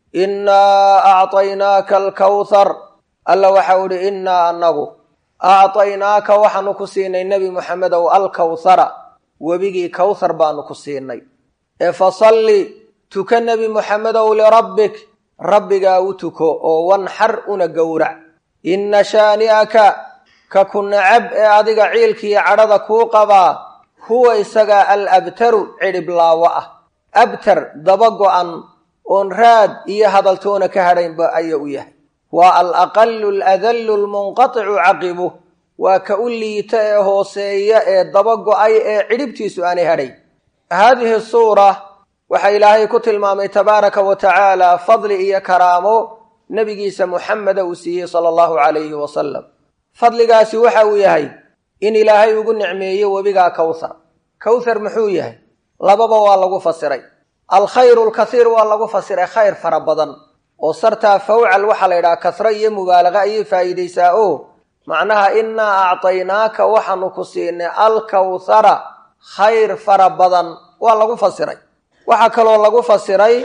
innaa acطaynaaka alkawthar alla waxau idhi innaa annagu acطaynaaka waxaanu ku siinay nebi moxamedow alkawthara webigii kawthar baanu ku siinay ee fasalli tuka nebi moxamedow lirabbik rabbigaa u tuko oo wanxar una gowrac inna shaani'aka ka ku nacab ee adiga ciilkiiyo cadhada kuu qabaa huwa isagaa al abtaru cidhiblaawo ah abtar daba go'an oon raad iyo hadaltoona ka hadhaynba aya u yahay waa al aqalu aladallu almunqaticu caqibuh waa ka u liita ee hooseeya ee daba go'ay ee cidhibtiisu aanay hadhay haadihi suura waxaa ilaahay ku tilmaamay tabaaraka wa tacaala fadli iyo karaamo nebigiisa muxameda uu siiyey sala allahu calayhi wasalam fadligaasi waxa uu yahay in ilaahay ugu nicmeeyo webigaa kawthar kawthar muxuu yahay lababa waa lagu fasiray alkhayru lkathiir waa lagu fasiray khayr fara badan oo sartaa fawcal waxaa la yidhaha kasro iyo mubaalaqa ayay faa'iidaysaa oo macnaha innaa acطaynaaka waxaanu ku siinay alkawthara khayr fara badan waa lagu fasiray waxaa kaloo lagu fasiray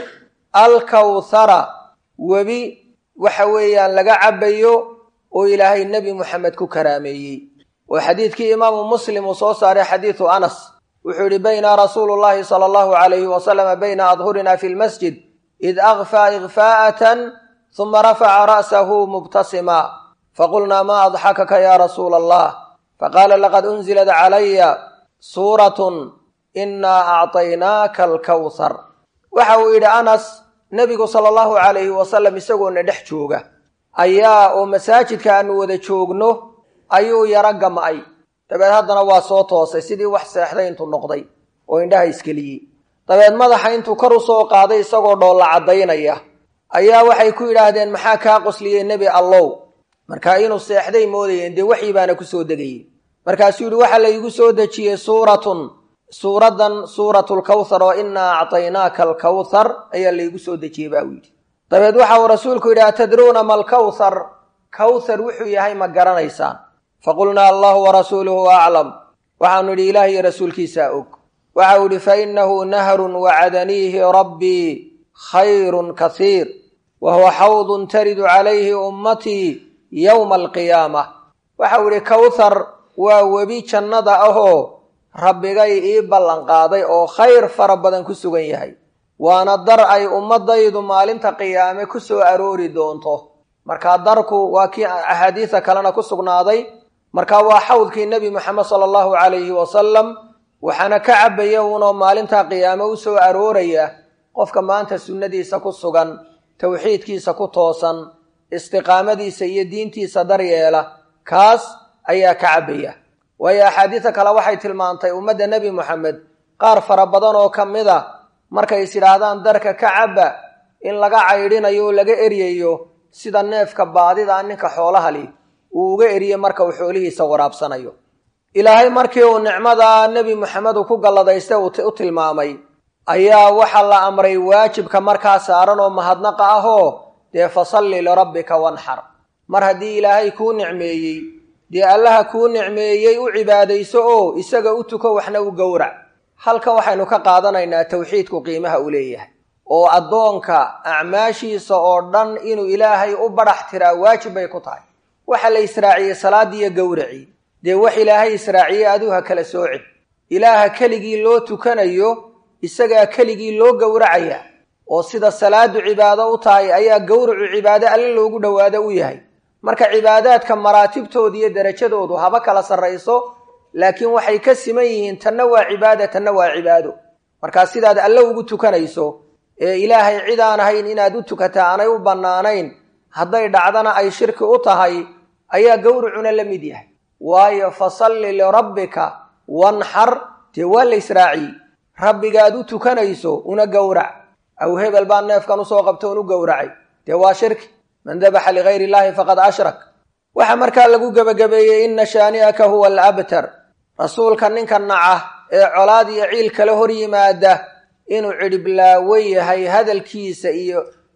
alkawthara webi waxa weeyaan laga cabayo oo ilaahay nebi moxamed ku karaameeyey oo xadiidkii imaamu muslim uu soo saaray xadiidu anas wuxuu yihi bayna rasuulu llahi sala allahu alayhi wasalama bayna adhurina fi lmasjid id akfaa ikfaa'atan huma rafaca ra'sahu mubtasima faqulnaa ma adxakaka ya rasuula allah faqaala laqad unzilat calaya suuratun innaa acطaynaaka alkawthar waxa uu yidhi anas nebigu sala allahu calayhi wasalam isagoona dhex jooga ayaa oo masaajidka aanu wada joogno ayuu yaro gam'ay dabeed haddana waa soo toosay sidii wax seexday intuu noqday oo indhaha iskeliyey dabeed madaxa intuu kor u soo qaaday isagoo dhoolla caddaynaya ayaa waxay ku yidhaahdeen maxaa kaa qosliyey nebi allow markaa inuu seexday moodayeen dee waxii baana ku soo degayey markaasuu yidhi waxaa laygu soo dejiyey suuratun suuraddan suuratlkawthar oo innaa acطaynaaka alkawthar ayaa laygu soo dejiyey baa uu yidhi dabeed waxa uu rasuulku yidhi atadruuna ma alkawthar kawthar wuxuu yahay ma garanaysaan faqulnaa allahu warasuuluhu aclam waxaanu idhi ilaah iyo rasuulkiisaa og waxau idhi fainahu nahrun wacadaniihi rabbii khayrun kasiir wa huwa xawdun taridu calayhi ummatii yowma alqiyaamah waxau idhi kawthar waa webi jannada ahoo rabbigay ii ballanqaaday oo khayr fara badan ku sugan yahay waana dar ay ummadaydu maalinta qiyaame ku soo aroori doonto markaa darku waa kii axaadiisa kalena ku sugnaaday marka waa xawdkii nebi moxamed sala allahu calayhi wasalam waxaana ka cabaya uunoo maalinta qiyaame u soo arooraya qofka maanta sunnadiisa ku sugan towxiidkiisa ku toosan istiqaamadiisa iyo diintiisa daryeela kaas ayaa ka cabaya waayo axaadiisa kale waxay tilmaantay ummadda nebi moxamed qaar fara badan oo ka mid a markay is idhaahdaan darka ka cabba in laga caydhinayo oo laga eryayo sida neefka baadida ninka xoolaha li uu uga eriye marka uu xoolihiisa waraabsanayo ilaahay markii uu nicmada nebi moxamed uu ku galladaystay u tilmaamay ayaa waxaa la amray waajibka markaa saaran oo mahadnaqa ahoo dee fasalli lirabbika wanxar mar haddii ilaahay kuu nicmeeyey dee allaha kuu nicmeeyey u cibaadayso oo isaga u tuko waxna u gowrac halkan waxaynu ka qaadanaynaa towxiidku qiimaha uu leeyahay oo addoonka acmaashiisa oo dhan inuu ilaahay u badhax tiraa waajib bay ku tahay waxa la israaciyey salaadiiyo gowracii dee wax ilaahay israaciyey aduu ha kala soocin ilaaha keligii loo tukanayo isagaa keligii loo gowracaya oo sida salaadu cibaado u tahay ayaa gowracu cibaado alle loogu dhowaado u yahay marka cibaadaadka maraatibtooda iyo derajadoodu haba kala sarrayso laakiin waxay ka siman yihiin tanna waa cibaada tanna waa cibaado markaa sidaad alle ugu tukanayso ee ilaahay cid aan ahayn inaad u tukataa aanay u bannaanayn hadday dhacdana ay shirki u tahay ayaa gowracuna la mid yahay waayo fasalli lirabbika wanxar dee waa la israaciyey rabbigaad u tukanayso una gowrac aw hebel baa neefkan usoo qabto un u gowracay dee waa shirki man dabaxa ligayr illaahi faqad ashrak waxaa markaa lagu gebagabeeyey inna shaani'aka huwa alabtar rasuulka ninka naca ee colaad iyo ciil kala hor yimaada inuu cidhiblaawo yahay hadalkiisa iyo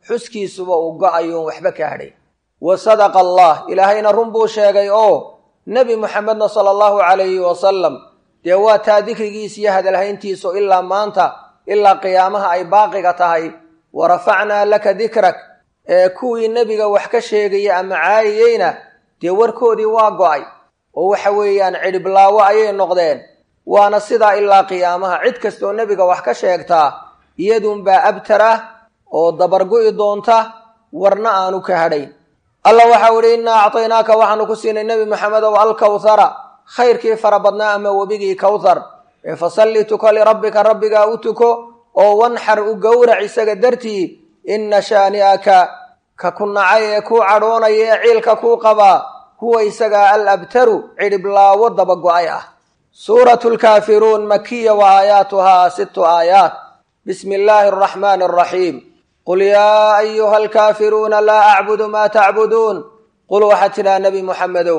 xuskiisuba uu go-ayoon waxba ka hadhay wa sadaqa allah ilaahayna run buu sheegay oo nebi muxamedna sala allahu calayhi wasalam dee waa taa dikrigiisa iyo hadalhayntiisu ilaa maanta ilaa qiyaamaha ay baaqiga tahay wa rafacnaa laka dikrak ee kuwii nebiga wax ka sheegaya ama caayiyeyna dee warkoodii waa go-ay oo waxa weeyaan cidhiblaawo ayay noqdeen waana sidaa ilaa qiyaamaha cid kastooo nebiga wax ka sheegtaa iyaduunbaa abtar ah oo dabargu'i doonta warna aanu ka hadhayn allah waxau idhi innaa acطaynaaka waxaanu ku siinay nebi maxamedow alkawhara khayrkii fara badnaa ama webigii kawthar ee fasalli tuko lirabbika rabbigaa u tuko oo wanxar u gowrac isaga dartii inna shaani'aka ka ku nacay ee kuu cadhoonaya ee ciilka kuu qabaa huwa isagaa al abtaru cidhiblaawo dabago-ay ah suuratu lkaafiruun makiya wa aayaatuhaa sittu aayaat bismi illaahi araxmaani araxiim qul yaa ayuha alkaafiruuna laa acbudu maa tacbuduun qul waxaad tidhaha nebi muxamedow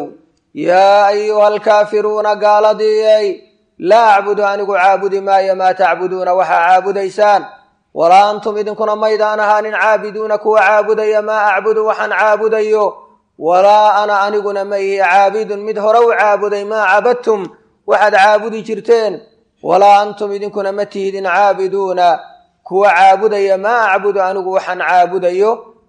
yaa ayuha alkaafiruuna gaaladiiyey laa acbudu anigu caabudi maayo maa tacbuduuna waxaa caabudaysaan walaa antum idinkuna maydaan ahaanin caabiduuna kuwa caabudaya maa acbudu waxaan caabudayo walaa ana aniguna ma ihi caabidun mid hore u caabuday maa cabadtum waxaad caabudi jirteen walaa antum idinkuna ma tihidin caabiduuna kuwa caabudaya maa acbudu anigu waxaan caabudayo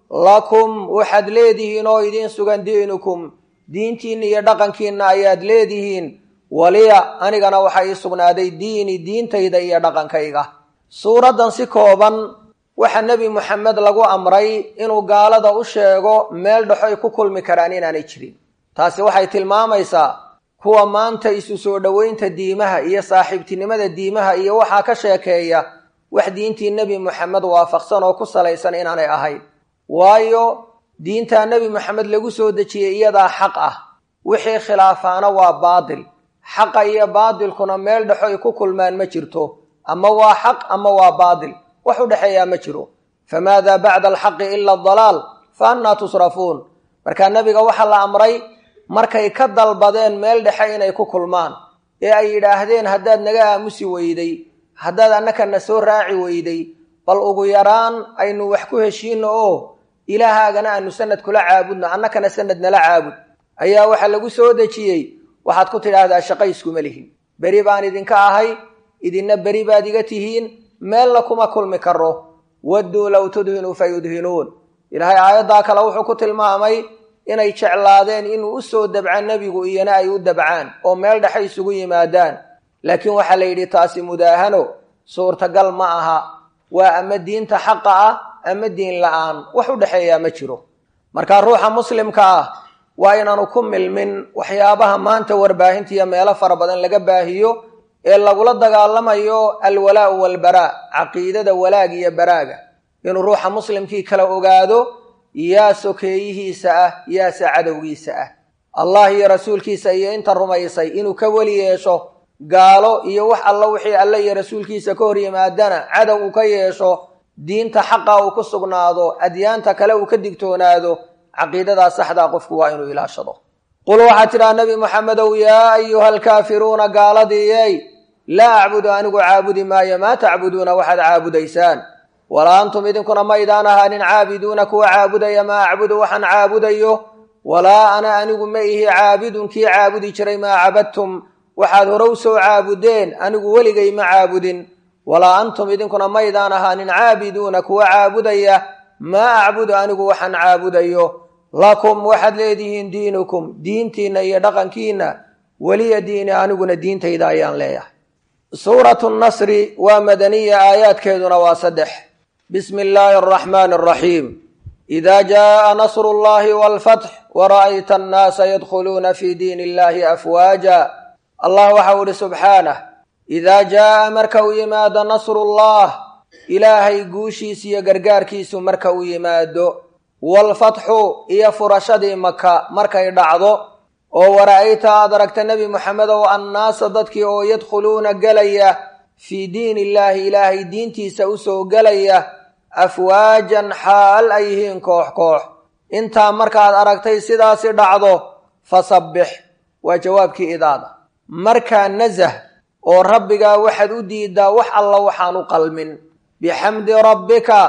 lakum waxaad leedihiin oo idiin sugan diinukum diintiinna iyo dhaqankiinna ayaad leedihiin waliya anigana waxaa ii sugnaaday diini diintayda iyo dhaqankayga suuraddan si kooban waxaa nebi moxamed lagu amray inuu gaalada u sheego meel dhexo ay ku kulmi karaan inaanay jirin taasi waxay tilmaamaysaa kuwa maanta isu soo dhoweynta diimaha iyo saaxiibtinimada diimaha iyo waxaa ka sheekeeya wax diintii nebi moxamed waafaqsan oo ku salaysan inaanay ahayn waayo diintaa nebi moxamed lagu soo dejiyey iyadaa xaq ah wixii khilaafaana waa baadil xaqa iyo baadilkuna meel dhexo ay ku kulmaan ma jirto ama waa xaq ama waa baadil wax u dhexeeyaa ma jiro famaadaa bacda alxaqi ila adalaal fa annaa tusrafuun markaa nebiga waxaa la amray markay ka dalbadeen meel dhexe inay ku kulmaan ee ay yidhaahdeen haddaad naga aamusi weyday haddaad annakana soo raaci weyday bal ugu yaraan aynu wax ku heshiino oo ilaahaagana aanu sanad kula caabudno annakana sanad nala caabud ayaa waxaa lagu soo dejiyey waxaad ku tidhaahdaa shaqayskuma lihin beri baan idinka ahay idinna beri baad iga tihiin meelna kuma kulmi karo wadduu low tudhinuu fa yudhinuun ilaahay aayaddaa kale wuxuu ku tilmaamay inay jeclaadeen inuu u soo dabca nebigu iyona ay u dabcaan oo meel dhexe isugu yimaadaan laakiin waxaa la yidhi taasi mudaahano suurtagal ma aha waa ama diinta xaqa ah ama diin la-aan wax u dhexeeyaa ma jiro marka ruuxa muslimka ah waa inaanu ku milmin waxyaabaha maanta warbaahinta iyo meelo fara badan laga baahiyo ee lagula dagaalamayo alwalaau walbaraa caqiidada walaag iyo baraaga inuu ruuxa muslimkii kala ogaado yaa sokeeyihiisa ah yaase cadowgiisa ah allah iyo rasuulkiisa iyo inta rumaysay inuu ka weli yeesho gaalo iyo wax alla wixii alle iyo rasuulkiisa ka hor yimaadana cadow uu ka yeesho diinta xaqa uu ku sugnaado adyaanta kale uu ka digtoonaado caqiidadaa saxdaa qofku waa inuu ilaashado qul waxaad tidhaha nebi moxamedow yaa ayuha alkaafiruuna gaaladiiyey laa acbudu anigu caabudi maayo maa tacbuduuna waxaad caabudaysaan walaa antum idinkuna maydaan ahaanin caabiduuna kuwa caabudaya maa acbudu waxaan caabudayo walaa ana anigu ma ihi caabidun kii caabudi jiray maa cabadtum waxaad horow soo caabudeen anigu weligay ma caabudin walaa antum idinkuna maydaan ahaanin caabiduuna kuwa caabudaya maa acbudu anigu waxaan caabudayo lakum waxaad leedihiin diinukum diintiinna iyo dhaqankiinna weliya diini aniguna diintayda ayaan leeyahay suuratu nasri waa madaniya aayaadkeeduna waa saddex bismi illaahi araxmaani araxiim ida jaءa nasru اllahi wاlfatx wara'ayta annaasa yadkhuluuna fi diin illahi afwaaja allah waxau ihi subxaanah idaa jaa'a marka uu yimaado nasrullah ilaahay guushiisa iyo gargaarkiisu marka uu yimaado waalfatxu iyo furashadii maka markay dhacdo oo wara'ayta aad aragta nebi moxamedow annaasa dadkii oo yadkhuluuna gelaya fii diin illaahi ilaahay diintiisa usoo gelaya afwaajan xaal ay yihiin koox koox intaa markaad aragtay sidaasi dhacdo fasabbix waa jawaabkii idaada markaa nasah oo rabbigaa waxaad u diidaa wax alla waxaan u qalmin bixamdi rabbika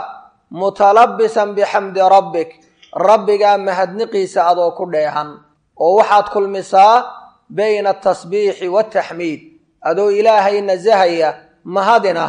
mutalabisan bixamdi rabbik rabbigaa mahadniqiisa adoo ku dheehan oo waxaad kulmisaa bayna atasbiixi waaltaxmiid adoo ilaahay nasahaya mahadina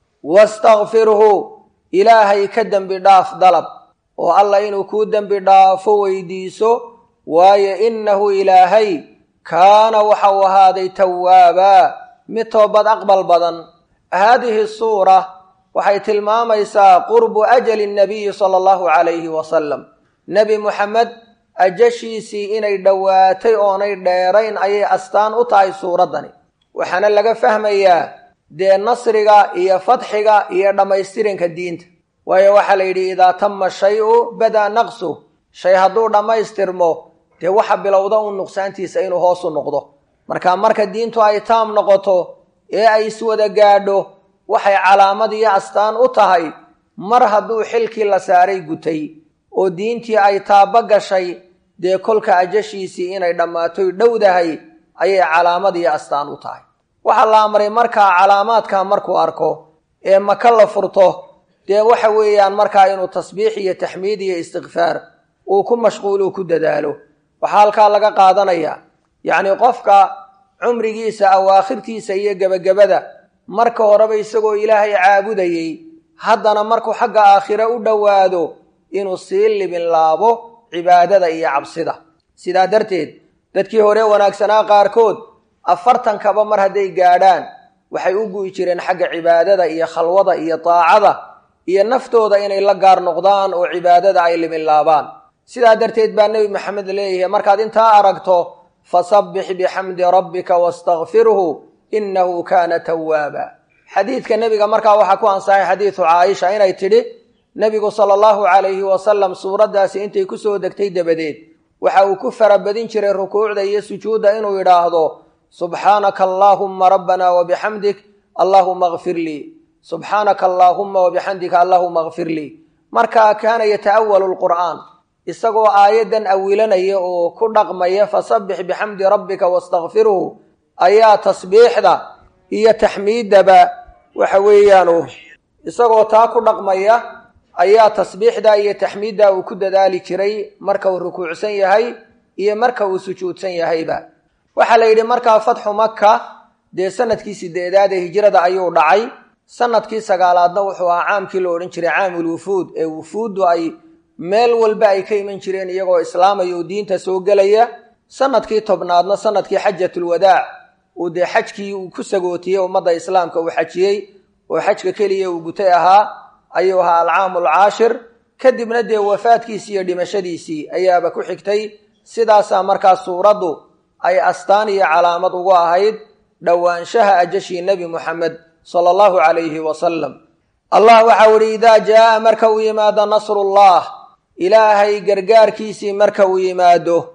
wastakfirhu ilaahay ka dembi dhaaf dalab oo allah inuu kuu dembi dhaafo weydiiso waayo innahu ilaahay kaana waxau ahaaday tawaabaa mid toobad aqbal badan haadihi suura waxay tilmaamaysaa qurbu ajali nabiyi sala allahu calayhi wasalam nebi muxamed ajashiisii inay dhowaatay oonay dheerayn ayay astaan u tahay suuraddani waxaana laga fahmayaa dee nasriga iyo fadxiga iyo dhammaystiranka diinta waayo waxaa la yidhi idaa tama shay-u badaa naqsu shay hadduu dhammaystirmo dee waxa bilowda un nuqsaantiisa inuu hoos u noqdo marka marka diintu ay taam noqoto ee ay iswada gaadho waxay calaamad iyo astaan u tahay mar hadduu xilkii la saaray gutay oo diintii ay taaba gashay dee kolka ajashiisii inay dhammaatoy dhowdahay ayay calaamad iyo astaan u tahay waxaa la amray markaa calaamaadka markuu arko ee maka la furto dee waxa weeyaan markaa inuu tasbiix iyo taxmiid iyo istikfaar uu ku mashquulu ku dadaalo waxaa halkaa laga qaadanaya yacni qofka cumrigiisa awaakhirtiisa iyo gebagabada marka horeba isagoo ilaahay caabudayey haddana markuu xagga aakhire u dhowaado inuu sii libin laabo cibaadada iyo cabsida sidaa darteed dadkii hore wanaagsanaa qaarkood afartankaba mar hadday gaadhaan waxay u gu'i jireen xagga cibaadada iyo khalwada iyo daacada iyo naftooda inay la gaar noqdaan oo cibaadada ay libin laabaan sidaa darteed baa nebi maxamed leeyahay markaad intaa aragto fasabbix bixamdi rabbika wastakfirhu innahu kaana tawaaba xadiidka nebiga markaa waxaa ku ansaxay xadiidu caaisha inay tidhi nebigu sala allahu calayhi wasalam suuraddaasi intay ku soo degtay dabadeed waxa uu ku farabadin jiray rukuucda iyo sujuudda inuu yidhaahdo subxaanaka allaahumma rabbana wabixamdik allaahuma akfir lii subxaanaka allaahumma wabixamdika allaahuma akfir lii markaa kaana yata'awalu lqur'aan isagoo aayaddan awilanaya oo ku dhaqmaya fasabbix bixamdi rabbika wastakfirhu ayaa tasbiixda iyo taxmiiddaba waxa weeyaanu isagoo taa ku dhaqmaya ayaa tasbiixda iyo taxmiidda uu ku dadaali jiray marka uu rukuucsan yahay iyo marka uu sujuudsan yahayba waxaa la yidhi markaa fatxu maka dee sanadkii sideedaad ee hijrada ayuu dhacay sanadkii sagaalaadna wuxuu ahaa caamkii la odhan jiray caamul wufuud ee wufuuddu ay meel walba ay ka iman jireen iyagoo islaamaya oo diinta soo gelaya sanadkii tobnaadna sanadkii xajatulwadaac uu dee xajkii uu ku sagootiyey ummadda islaamka uu xajiyey oo xajka keliya uu gutay ahaa ayuu ahaa alcaamu alcaashir kadibna dee wafaadkiisii iyo dhimashadiisii ayaaba ku xigtay sidaasaa markaa suuraddu ay astaan iyo calaamad ugu ahayd dhowaanshaha ajashii nebi muxamed sala allahu calayhi wasalam allah waxau idhi idaa jaa'a marka uu yimaado nasrullah ilaahay gargaarkiisii marka uu yimaado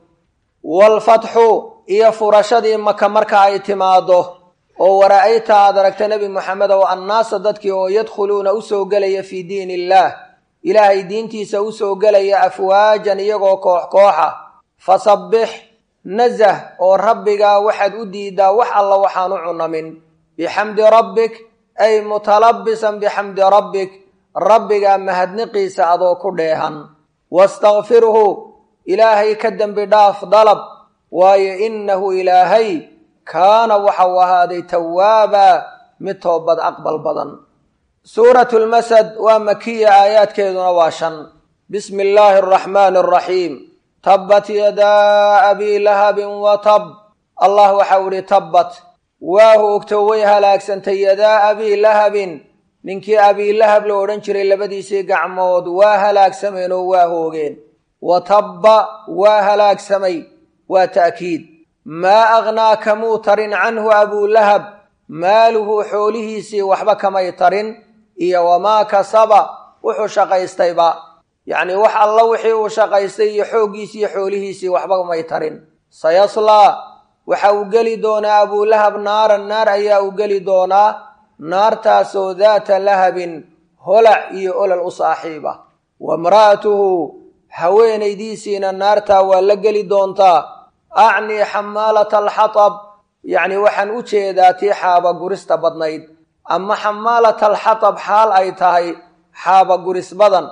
waalfatxu iyo furashadii maka marka ay timaado oo wara-ayta aad aragta nebi moxamed ow annaasa dadkii oo yadkhuluuna u soo gelaya fii diin illaah ilaahay diintiisa u soo gelaya afwaajan iyagoo koox kooxa fasabbix nasah oo rabbigaa waxaad u diidaa wax alla waxaan u cunamin bixamdi rabbik ay mutalabisan bixamdi rabbik rabbigaa mahadniqiisa adoo ku dheehan wastakfirhu ilaahay ka dembi dhaaf dalab waayo innahu ilaahay kaana waxau ahaaday tawaaba mid toobad aqbal badan suuratu lmasad waa makiya aayaadkeeduna waa shan bismi illaahi araxmaani araxiim tabbat yadaa abii lahabin wa tab allah waxau idhi tabbat waa hoogto way halaagsantay yadaa abii lahabin ninkii abiilahab la odhan jiray labadiisii gacmood waa halaagsameen oo waa hoogeen wa tabba waa halaagsamay waa ta'kiid maa aghnaa kamuu tarin canhu abuulahab maaluhu xoolihiisii waxba kamay tarin iyo wamaa kasaba wuxuu shaqaystayba yacnii wax alla wixii uu shaqaystay iyo xooggiisii iyo xoolihiisii waxba may tarin sayaslaa waxa uu geli doonaa abuulahab naaran naar ayaa uu geli doonaa naartaasoo daata lahabin holac iyo olol u saaxiiba wa imra'atuhu haweenaydiisiina naartaa waa la geli doontaa acnii xamaalata alxatab yacni waxaan u jeedaa tii xaaba gurista badnayd ama xamaalata alxatab xaal ay tahay xaaba guris badan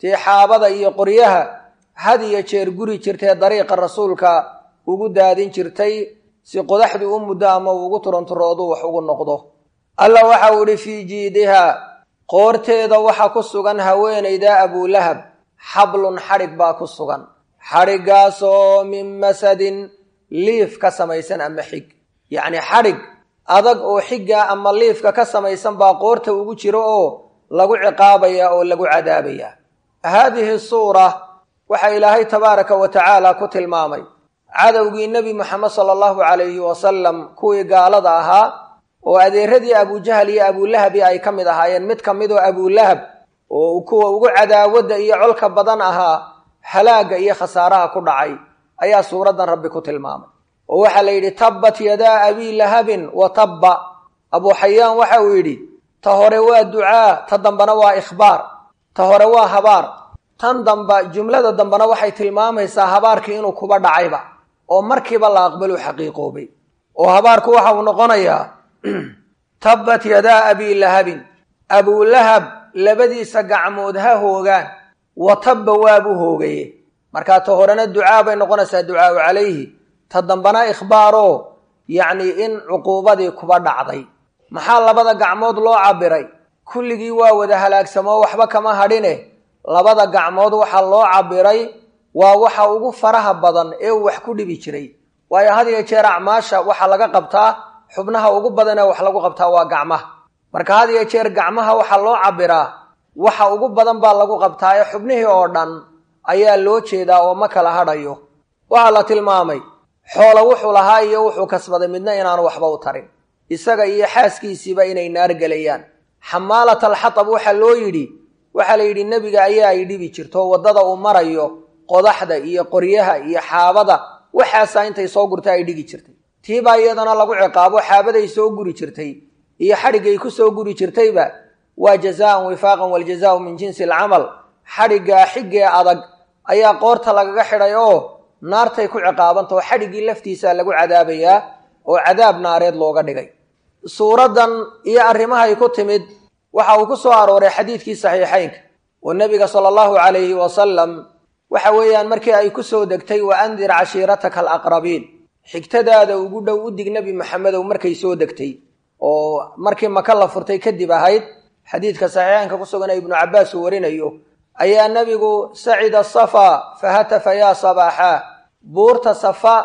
tii xaabada iyo qoryaha had iyo jeer guri jirtee dariiqa rasuulka ugu daadin jirtay si qodaxdii u muddo ama ugu turanturoodu wax ugu noqdo alla waxau idhi fii jiidiha qoorteeda waxa ku sugan haweenayda abulahab xablun xadhig baa ku sugan xadhiggaasoo min masadin liif ka samaysan ama xig yacni xadhig adag oo xigga ama liifka ka samaysan baa qoorta ugu jiro oo lagu ciqaabaya oo lagu cadaabaya haadihi suura waxaa ilaahay tabaaraka wa tacaala ku tilmaamay cadowgii nebi moxamed sala allahu calayhi wasalam kuwii gaalada ahaa oo adeeradii abujahal iyo abulahabi ay ka mid ahaayeen mid ka midoo abulahab oo kuwa ugu cadaawadda iyo colka badan ahaa halaagga iyo khasaaraha ku dhacay ayaa suuraddan rabbi ku tilmaamay oo waxaa la yidhi tabbat yadaa abii lahabin wa tabba abuu xayaan waxa uu yidhi ta hore waa ducaa ta dambena waa ikhbaar ta hore waa habaar tan damba jumlada dambena waxay tilmaamaysaa habaarkii inuu kuba dhacayba oo markiiba la aqbalu xaqiiqoobay oo habaarku waxa uu noqonayaa tabbat yadaa abii lahabin abulahab labadiisa gacmood ha hoogaan wa tabba waabuu hoogaye markaa ta horena ducaa bay noqonaysaa ducaau calayhi ta dambana ikhbaaroo yacni in cuquubadii kuba dhacday maxaa labada gacmood loo cabiray kulligii waa wada halaagsamoo waxba kama hadhine labada gacmood waxaa loo cabiray waa waxa ugu faraha badan ee uu wax ku dhibi jiray waayo had iyo jeer acmaasha waxaa laga qabtaa xubnaha ugu badan ee wax lagu qabtaa waa gacmaha marka had iyo jeer gacmaha waxaa loo cabiraa waxa ugu badan baa lagu qabtaa ee xubnihii oo dhan ayaa loo jeedaa oo ma kala hadhayo waxaa la tilmaamay xoolo wuxuu lahaa iyo wuxuu kasbaday midna inaanu waxba u tarin isaga iyo xaaskiisiiba inay naar gelayaan xamaalat alxatab waxaa loo yidhi waxaa la yidhi nebiga ayaa ay dhibi jirto waddada uu marayo qodaxda iyo qoryaha iyo xaabada waxaasaa intay soo gurta ay dhigi jirtay tiibaa iyadana lagu ciqaabo xaabaday soo guri jirtay iyo xadhiggay ku soo guri jirtayba waa jazaan wifaaqan waljazaau min jinsi alcamal xadhiggaa xiggee adag ayaa qoorta lagaga xidhay oo naartay ku ciqaabanta oo xadhiggii laftiisa lagu cadaabayaa oo cadaab naareed looga dhigay suuraddan iyo arrimahay ku timid waxa uu ku soo arooray xadiidkii saxiixaynka oo nebiga sala allahu calayhi wasalam waxa weeyaan markii ay ku soo degtay wa andir cashiirataka alaqrabiin xigtadaada ugu dhow u dig nebi maxamedow markay soo degtay oo markii maka la furtay kadib ahayd xadiidka saxiixaynka ku sugan ee ibnu cabbaas uu warinayo ayaa nebigu sacida safa fahatafa yaa sabaaxaa buurta safa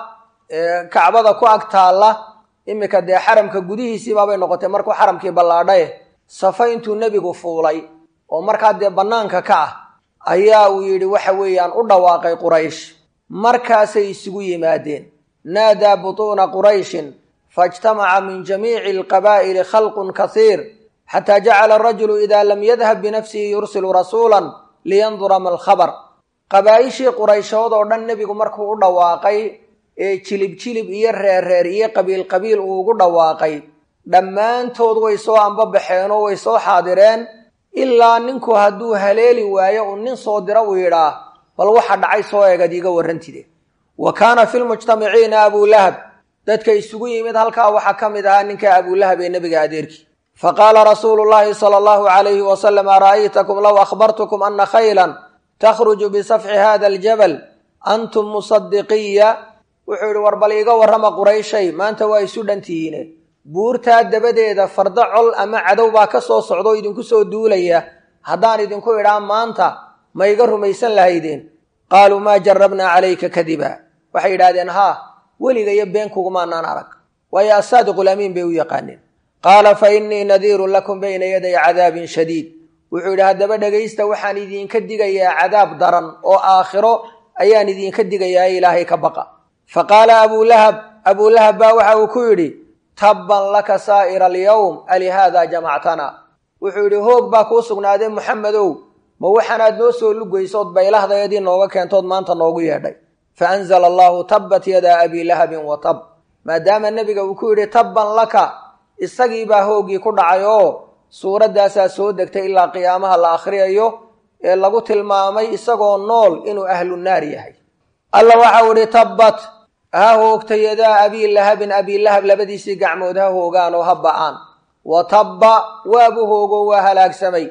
ee kacbada ku ag taalla iminka dee xaramka gudihiisiibaabay noqotay markuu xaramkii ballaadhaye safa intuu nebigu fuulay oo markaa dee bannaanka ka ah ayaa uu yidhi waxa weeyaan u dhawaaqay quraysh markaasay isugu yimaadeen naadaa butuuna qurayshin faijtamaca min jamiici alqabaa'ili khalqun kasiir xataa jacala arajulu idaa lam yadhab binafsihi yursilu rasuulan liyandura ma alkhabar qabaa'ishii qurayshood oo dhan nebigu markuu u dhawaaqay ee jilib jilib iyo reerreer iyo qabiil qabiil uu ugu dhawaaqay dhammaantood way soo ambabaxeenoo way soo xaadireen ilaa ninku hadduu haleeli waayo uu nin soo dira uu yidhaah bal waxa dhacay soo eegad iiga warrantide wa kaana fi lmujtamiciina abulahab dadka isugu yimid halkaa waxaa ka mid ahaa ninka abulahab ee nebiga adeerkii faqaala rasuulu llaahi sala allahu calayhi wasalam ara'aytakum low akhbartukum ana khaylan takhruju bisafxi hada aljabal antum musadiqiya wuxuu yidhi war bal iiga warrama qurayshay maanta waa isu dhantihiine buurtaa dabadeeda fardo col ama cadow baa ka soo socda oo idinku soo duulaya haddaan idinku idhaa maanta ma iga rumaysan lahaydeen qaaluu maa jarabnaa calayka kadiba waxay yidhahdeen haa weliga iyo been kugumaanaan arag waayo asaadiqulamiin bay u yaqaaneen qaala fa innii nadiirun lakum bayna yaday cadaabin shadiid wuxuu yidhi haddaba dhegaysta waxaan idinka digayaa cadaab daran oo aakhiro ayaan idinka digayaa ilaahay ka baqa fa qaala abulahab abulahab baa waxa uu ku yidhi tabban laka saa'ira alyowm alihaadaa jamactana wuxuu yidhi hoog baa kuu sugnaadee muxamedow ma waxaanaad noo soo lugaysood baylahdaydii nooga keentood maanta noogu yeedhay fa anzala allahu tabbat yadaa abii lahabin wa tab maadaama nebiga uu ku yidhi tabban laka isagii baa hooggii ku dhacay oo suuraddaasaa soo degtay ilaa qiyaamaha la akhriyayo ee lagu tilmaamay isagoo nool inuu ahlu naar yahay alla waxau idhi tabbat ha hoogta yadaa abii lahabin abii lahab labadiisii gacmood ha hoogaan oo ha ba'aan wa tabba waabu hoogo waa halaagsamay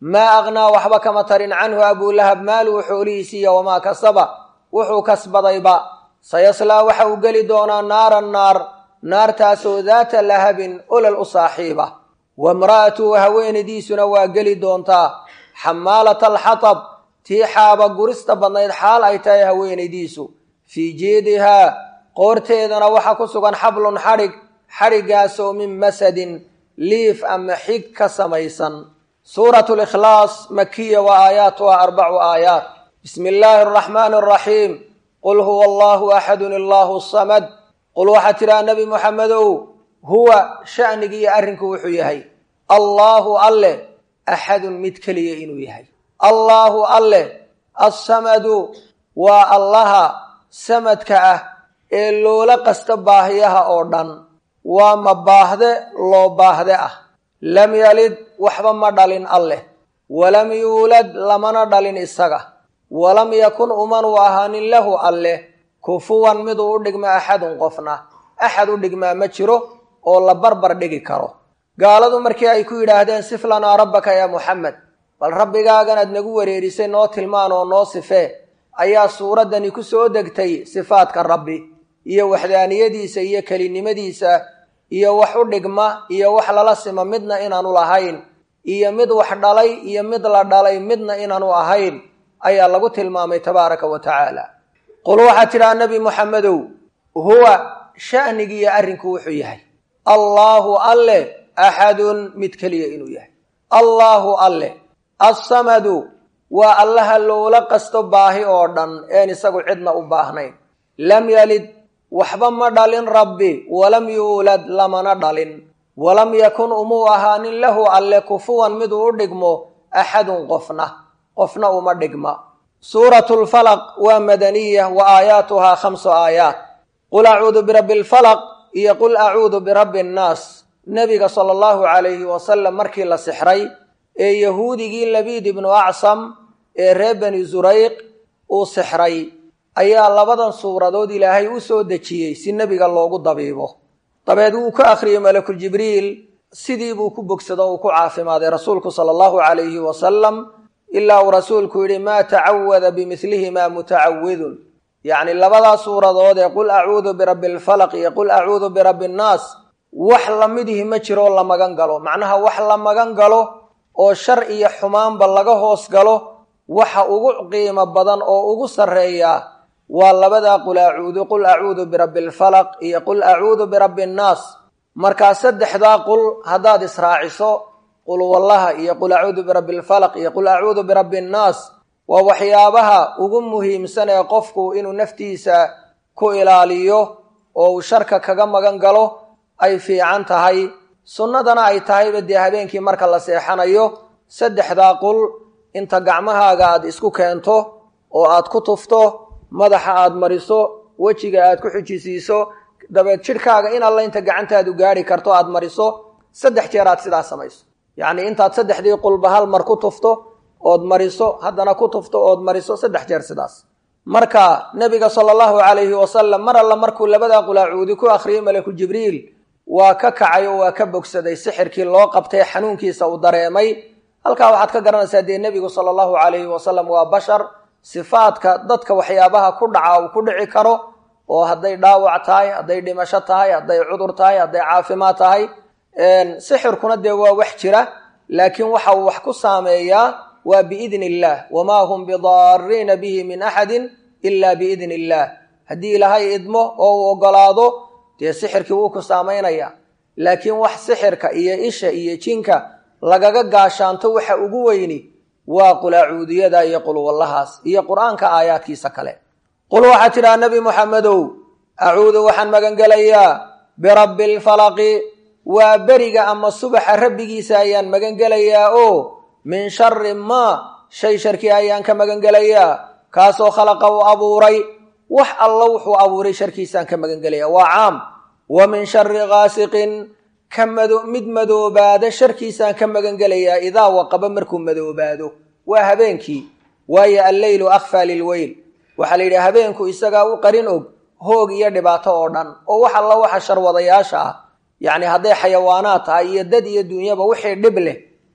maa aqnaa waxba kama tarin canhu abulahab maaluhu xoolihiisiiya wamaa kasaba wuxuu kasbadayba sayaslaa waxa uu geli doonaa naaran naar naartaasoo daata lahabin olol u saaxiiba wamra'atuhu haweenadiisuna waa geli doontaa xamaalata alxatab tii xaaba gurista badnayd xaal ay tahay haweenaydiisu fii jeedihaa qoorteedana waxaa ku sugan xablun xadhig xadhiggaasoo min masadin liif ama xig ka samaysan suuratu likhlaas makiya wa aayaatuha arbacu aayaat bismi illaahi araxmaani araxiim qul huwa allahu axadun illaahu samad qul waxaa tidhaha nebi muxamedow huwa sha'nigi iyo arrinku wuxuu yahay allaahu alleh axadun mid keliya inuu yahay allaahu alleh assamadu waa allaha samadka ah ee loola qasta baahiyaha oo dhan waa ma baahde loo baahde ah lam yalid waxba ma dhalin alleh walam yuulad lamana dhalin isaga walam yakun umanu ahaanin lahu alleh kufuwan miduu u dhigma axadun qofna axad u dhigmaa ma jiro oo la barbar dhigi karo gaaladu markii ay ku yidhaahdeen sif lanaa rabbaka yaa muxamed bal rabbigaaganaad nagu wareerisay noo tilmaan oo noo sifee ayaa suuraddani ku soo degtay sifaadka rabbi iyo waxdaaniyadiisa iyo kelinimadiisa iyo wax u dhigma iyo wax lala sima midna inaanu lahayn iyo mid wax dhalay iyo mid la dhalay midna inaanu ahayn ayaa lagu tilmaamay tabaaraka wa tacaala qul waxaa tidhaha nebi muxamedow huwa sha'nigiiyo arrinku wuxuu yahay allaahu alleh axadun mid keliya inuu yahay allaahu alleh assamadu waa allaha loola qasto baahi oo dhan een isagu cidna u baahnayn lam yalid waxba ma dhalin rabbi walam yuulad lamana dhalin walam yakun umuu ahaanin lahu alle kufuwan miduu u dhigmo axadun qofna qofna uma dhigma suuratu lfalaq waa madaniya wa aayaatuhaa khamsu aayaat qul acuudu birabbi lfalaq iyo qul acuudu birabbi annaas nebiga sala allahu calayhi wasalam markii la sixray ee yahuudigii labiid ibnu acsam ee reer bani zurayq uu sixray ayaa labadan suuradood ilaahay u soo dejiyey si nebiga loogu dabiibo dabeed wuu ka akhriyey malakul jibriil sidii buu ku bogsado uu ku caafimaaday rasuulku sala allahu calayhi wasalam ilaa uu rasuulku yidhi maa tacawada bimilihimaa mutacawidun yacni labadaa suuradood ee qul acuudu birabbi alfalaq iyo qul acuudu birabbi annaas wax lamidihi ma jiroo la magan galo macnaha wax la magan galo oo shar iyo xumaanba laga hoos galo waxa ugu qiimo badan oo ugu sarreeya waa labadaa qul acuudu qul acuudu birabbi alfalaq iyo qul acuudu birabbi annaas markaa saddexdaa qul haddaad israaciso qul wallaha iyo qul acuudu birabbi alfalaq iyo qul acuudu birabbi annaas waa waxyaabaha ugu muhiimsan ee qofku inuu naftiisa ku ilaaliyo oo uu sharka kaga magan galo ay fiican tahay sunnadana ay tahayba dee habeenkii marka la seexanayo saddexdaa qul inta gacmahaaga aad isku keento oo aad ku tufto madaxa aad mariso wejiga aad ku xijisiiso dabeed jidhkaaga in alla inta gacantaadu gaari karto aad mariso saddex jeer aad sidaas samayso yacnii intaad saddexdii qulba hal mar ku tufto ood mariso haddana ku tufto ood mariso saddex jeer sidaas marka nebiga sala allahu calayhi wasalam mar alla markuu labadaa qulaacuudi ku akhriyey malaku jibriil waa ka kacay oo waa ka bogsaday sixirkii loo qabtay xanuunkiisa uu dareemay halkaa waxaad ka garanaysaa dee nebigu sala allahu calayhi wasalam waa bashar sifaadka dadka waxyaabaha ku dhaca uu ku dhici karo oo hadday dhaawac tahay hadday dhimasho tahay hadday cudur tahay hadday caafimaad tahay sixirkuna dee waa wax jira laakiin waxa uu wax ku saameeyaa waa biidni illaah wamaa hum bidaariina bihi min axadin ila biidni illaah haddii ilaahay idmo oo uu ogolaado dee sixirkii wuu ku saamaynaya laakiin wax sixirka iyo isha iyo jinka lagaga gaashaanto waxa ugu weyni waa qulaacuudiyada iyo qulwallahaas iyo qur-aanka aayaadkiisa kale qul waxaa tidhaha nebi muxamedow acuudu waxaan magangelayaa birabbi alfalaqi waa beriga ama subaxa rabbigiisa ayaan magangelayaa oo min shari maa shay sharkii ayaan ka magangelayaa kaasoo khalaqa uu abuuray wax alla wuxuu abuuray sharkiisaan ka magangelayaa waa caam wa min shari gaasiqin ka mid madoobaada sharkiisaan ka magangelayaa idaa waqaba markuu madoobaado waa habeenkii waayo alleylu akhfaa lilweyl waxaa la yidhi habeenku isagaa u qarin og hoog iyo dhibaato oo dhan oo wax alla waxa sharwadayaasha ah yacni hadday xayawaanaad tahay iyo dad iyo duunyaba wixii dhib leh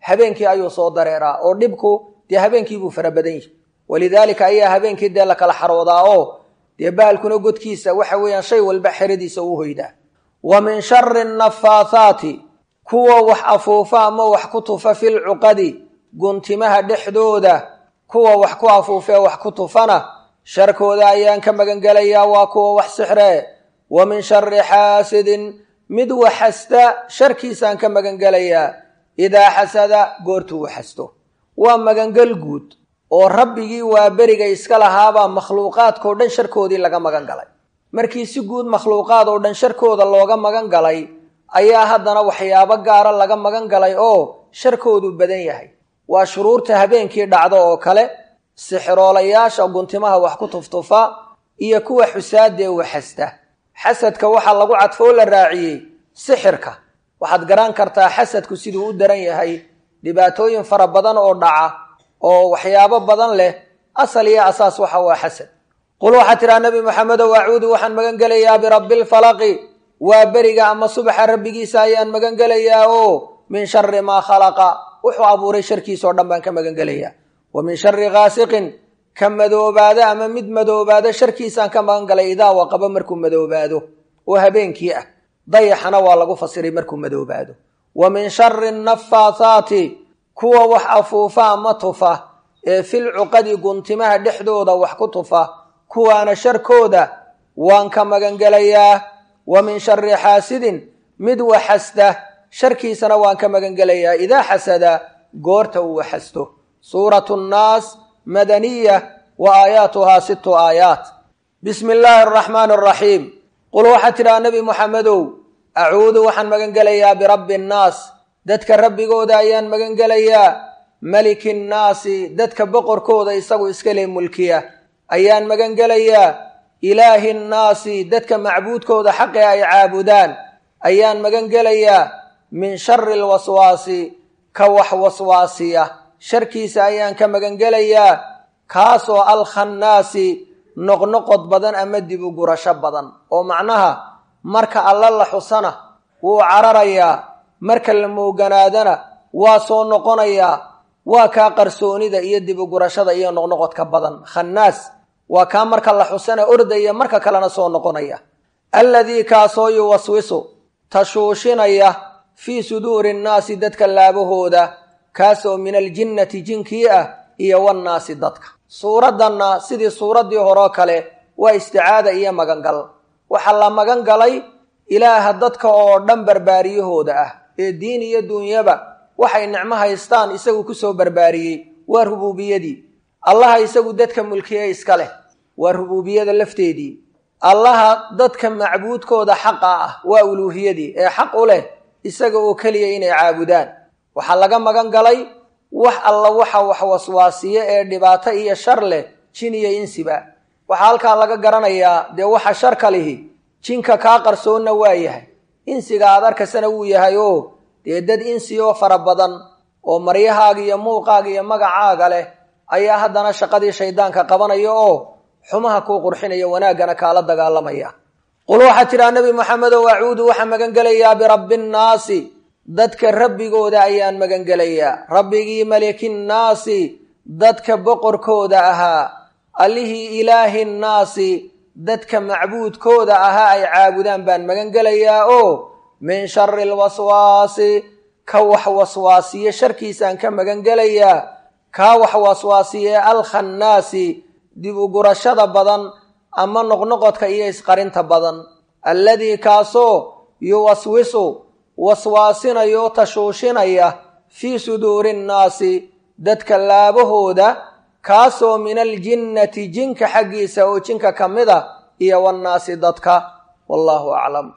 habeenkii ayuu soo dareeraa oo dhibku dee habeenkii buu fara badan yihi walidaalika ayaa habeenkii dee la kala xaroodaa oo dee baalkuna godkiisa waxa weeyaan shay walba xeradiisa uu hoydaa wa min shari nafaathaati kuwa wax afuufa ama wax ku tufa fil cuqadi guntimaha dhexdooda kuwa wax ku afuufee wax ku tufana sharkooda ayaan ka magangelayaa waa kuwa wax sixree wa min shari xaasidin mid waxasta sharkiisaan ka magangelayaa idaa xasada goortuu waxasto waa magangel guud oo rabbigii waa beriga iska lahaabaa makhluuqaadkao dhan sharkoodii laga magan galay markii si guud makhluuqaad oo dhan sharkooda looga magan galay ayaa haddana waxyaabo gaara laga magan galay oo sharkoodu badan yahay waa shuruurta habeenkii dhacdo oo kale sixiroolayaasha guntimaha wax ku tuftufa iyo kuwa xusaadee waxasta xasadka waxaa lagu cadfoo la raaciyey sixirka waxaad garan kartaa xasadku siduu u daran yahay dhibaatooyin fara badan oo dhaca oo waxyaabo badan leh asal iyo asaas waxa waa xasad qul waxaad tidhaha nebi maxamedow acuudu waxaan magan gelayaa birabbi lfalaqi waa beriga ama subaxa rabbigiisa ayaan magan gelayaa oo min shari maa khalaqa wuxuu abuuray sharkiisa oo dhan baan ka magan gelayaa wa min shari gaasiqin ka madoobaado ama mid madoobaado sharkiisaan ka magan galay idaa waqaba markuu madoobaado oo habeenkii ah dayaxana waa lagu fasiray markuu madoobaado wa min shari nafaathaati kuwa wax afuufa ama tufa ee fil cuqadi guntimaha dhexdooda wax ku tufa kuwaana sharkooda waan ka magangelayaa wa min shari xaasidin mid waxasta sharkiisana waan ka magangelayaa idaa xasada goorta uu waxasto suuratu nnaas madaniya wa aayaatuhaa sittu aayaat bismi illaahi araxmaani araxiim qul waxaad tidhaha nebi muxamedow acuudu waxaan magangelayaa birabbi annaas dadka rabbigooda ayaan magangelayaa maliki nnaasi dadka boqorkooda isagu iskale mulkiya ayaan magangelayaa ilaahi nnaasi dadka macbuudkooda xaqe ay caabudaan ayaan magangelayaa min shari lwaswaasi ka wax waswaasiya sharkiisa ayaan ka magangelayaa kaasoo alkhannaasi noqnoqod badan ama dib u gurasho badan oo macnaha marka alla la xusana wuu cararayaa marka la mooganaadana waa soo noqonayaa waa kaa qarsoonida iyo dib u gurashada iyo noqnoqodka badan khannaas waa kaa marka la xusana ordaya marka kalena soo noqonaya alladii kaasoo yuwaswisu tashuushinaya fii suduuri nnaasi dadka laabahooda kaasoo min aljinnati jinkii ah iyo wannaasi dadka suuraddanna sidii suuraddii horeo kale waa isticaada iyo magangal waxaa la magan galay ilaaha dadka oo dhan barbaariyahooda ah ee diin iyo duunyaba waxay nicmo haystaan isagu kusoo barbaariyey waa rubuubiyadii allaha isagu dadka mulkiye iska leh waa rubuubiyada lafteedii allaha dadka macbuudkooda xaqa ah waa uluuhiyadii ee xaq u leh isaga oo keliya inay caabudaan waxaa laga magan galay wax alla waxa wax waswaasiye ee dhibaato iyo shar leh jin iyo insiba waxaa halkaa laga garanayaa dee waxa sharka lihi jinka kaa qarsoonna waa yahay insiga aad arkasana wuu yahay oo dee dad insi oo fara badan oo maryahaaga iyo muuqaaga iyo magacaaga leh ayaa haddana shaqadii shaydaanka qabanaya oo xumaha kuu qurxinaya wanaaggana kaala dagaalamaya qul waxaad tidhaha nebi moxamedow acuudu waxaan magangelayaa birabbi nnaasi dadka rabbigooda ayaan magangelayaa rabbigii malikinnaasi dadka boqorkooda ahaa allihii ilaahi nnaasi dadka macbuudkooda ahaa ay caabudaan baan magangelayaa oo min shari lwaswaasi ka wax waswaasiye sharkiisaan ka magangelayaa kaa wax waswaasiye alkhannaasi dib u gurashada badan ama noqnoqodka iyo isqarinta badan alladii kaasoo yuwaswisu waswaasinayo tashuushinaya fii suduuri nnaasi dadka laabahooda kaasoo min aljinnati jinka xaggiisa oo jinka ka mid a iyo wannaasi dadka wallaahu aclam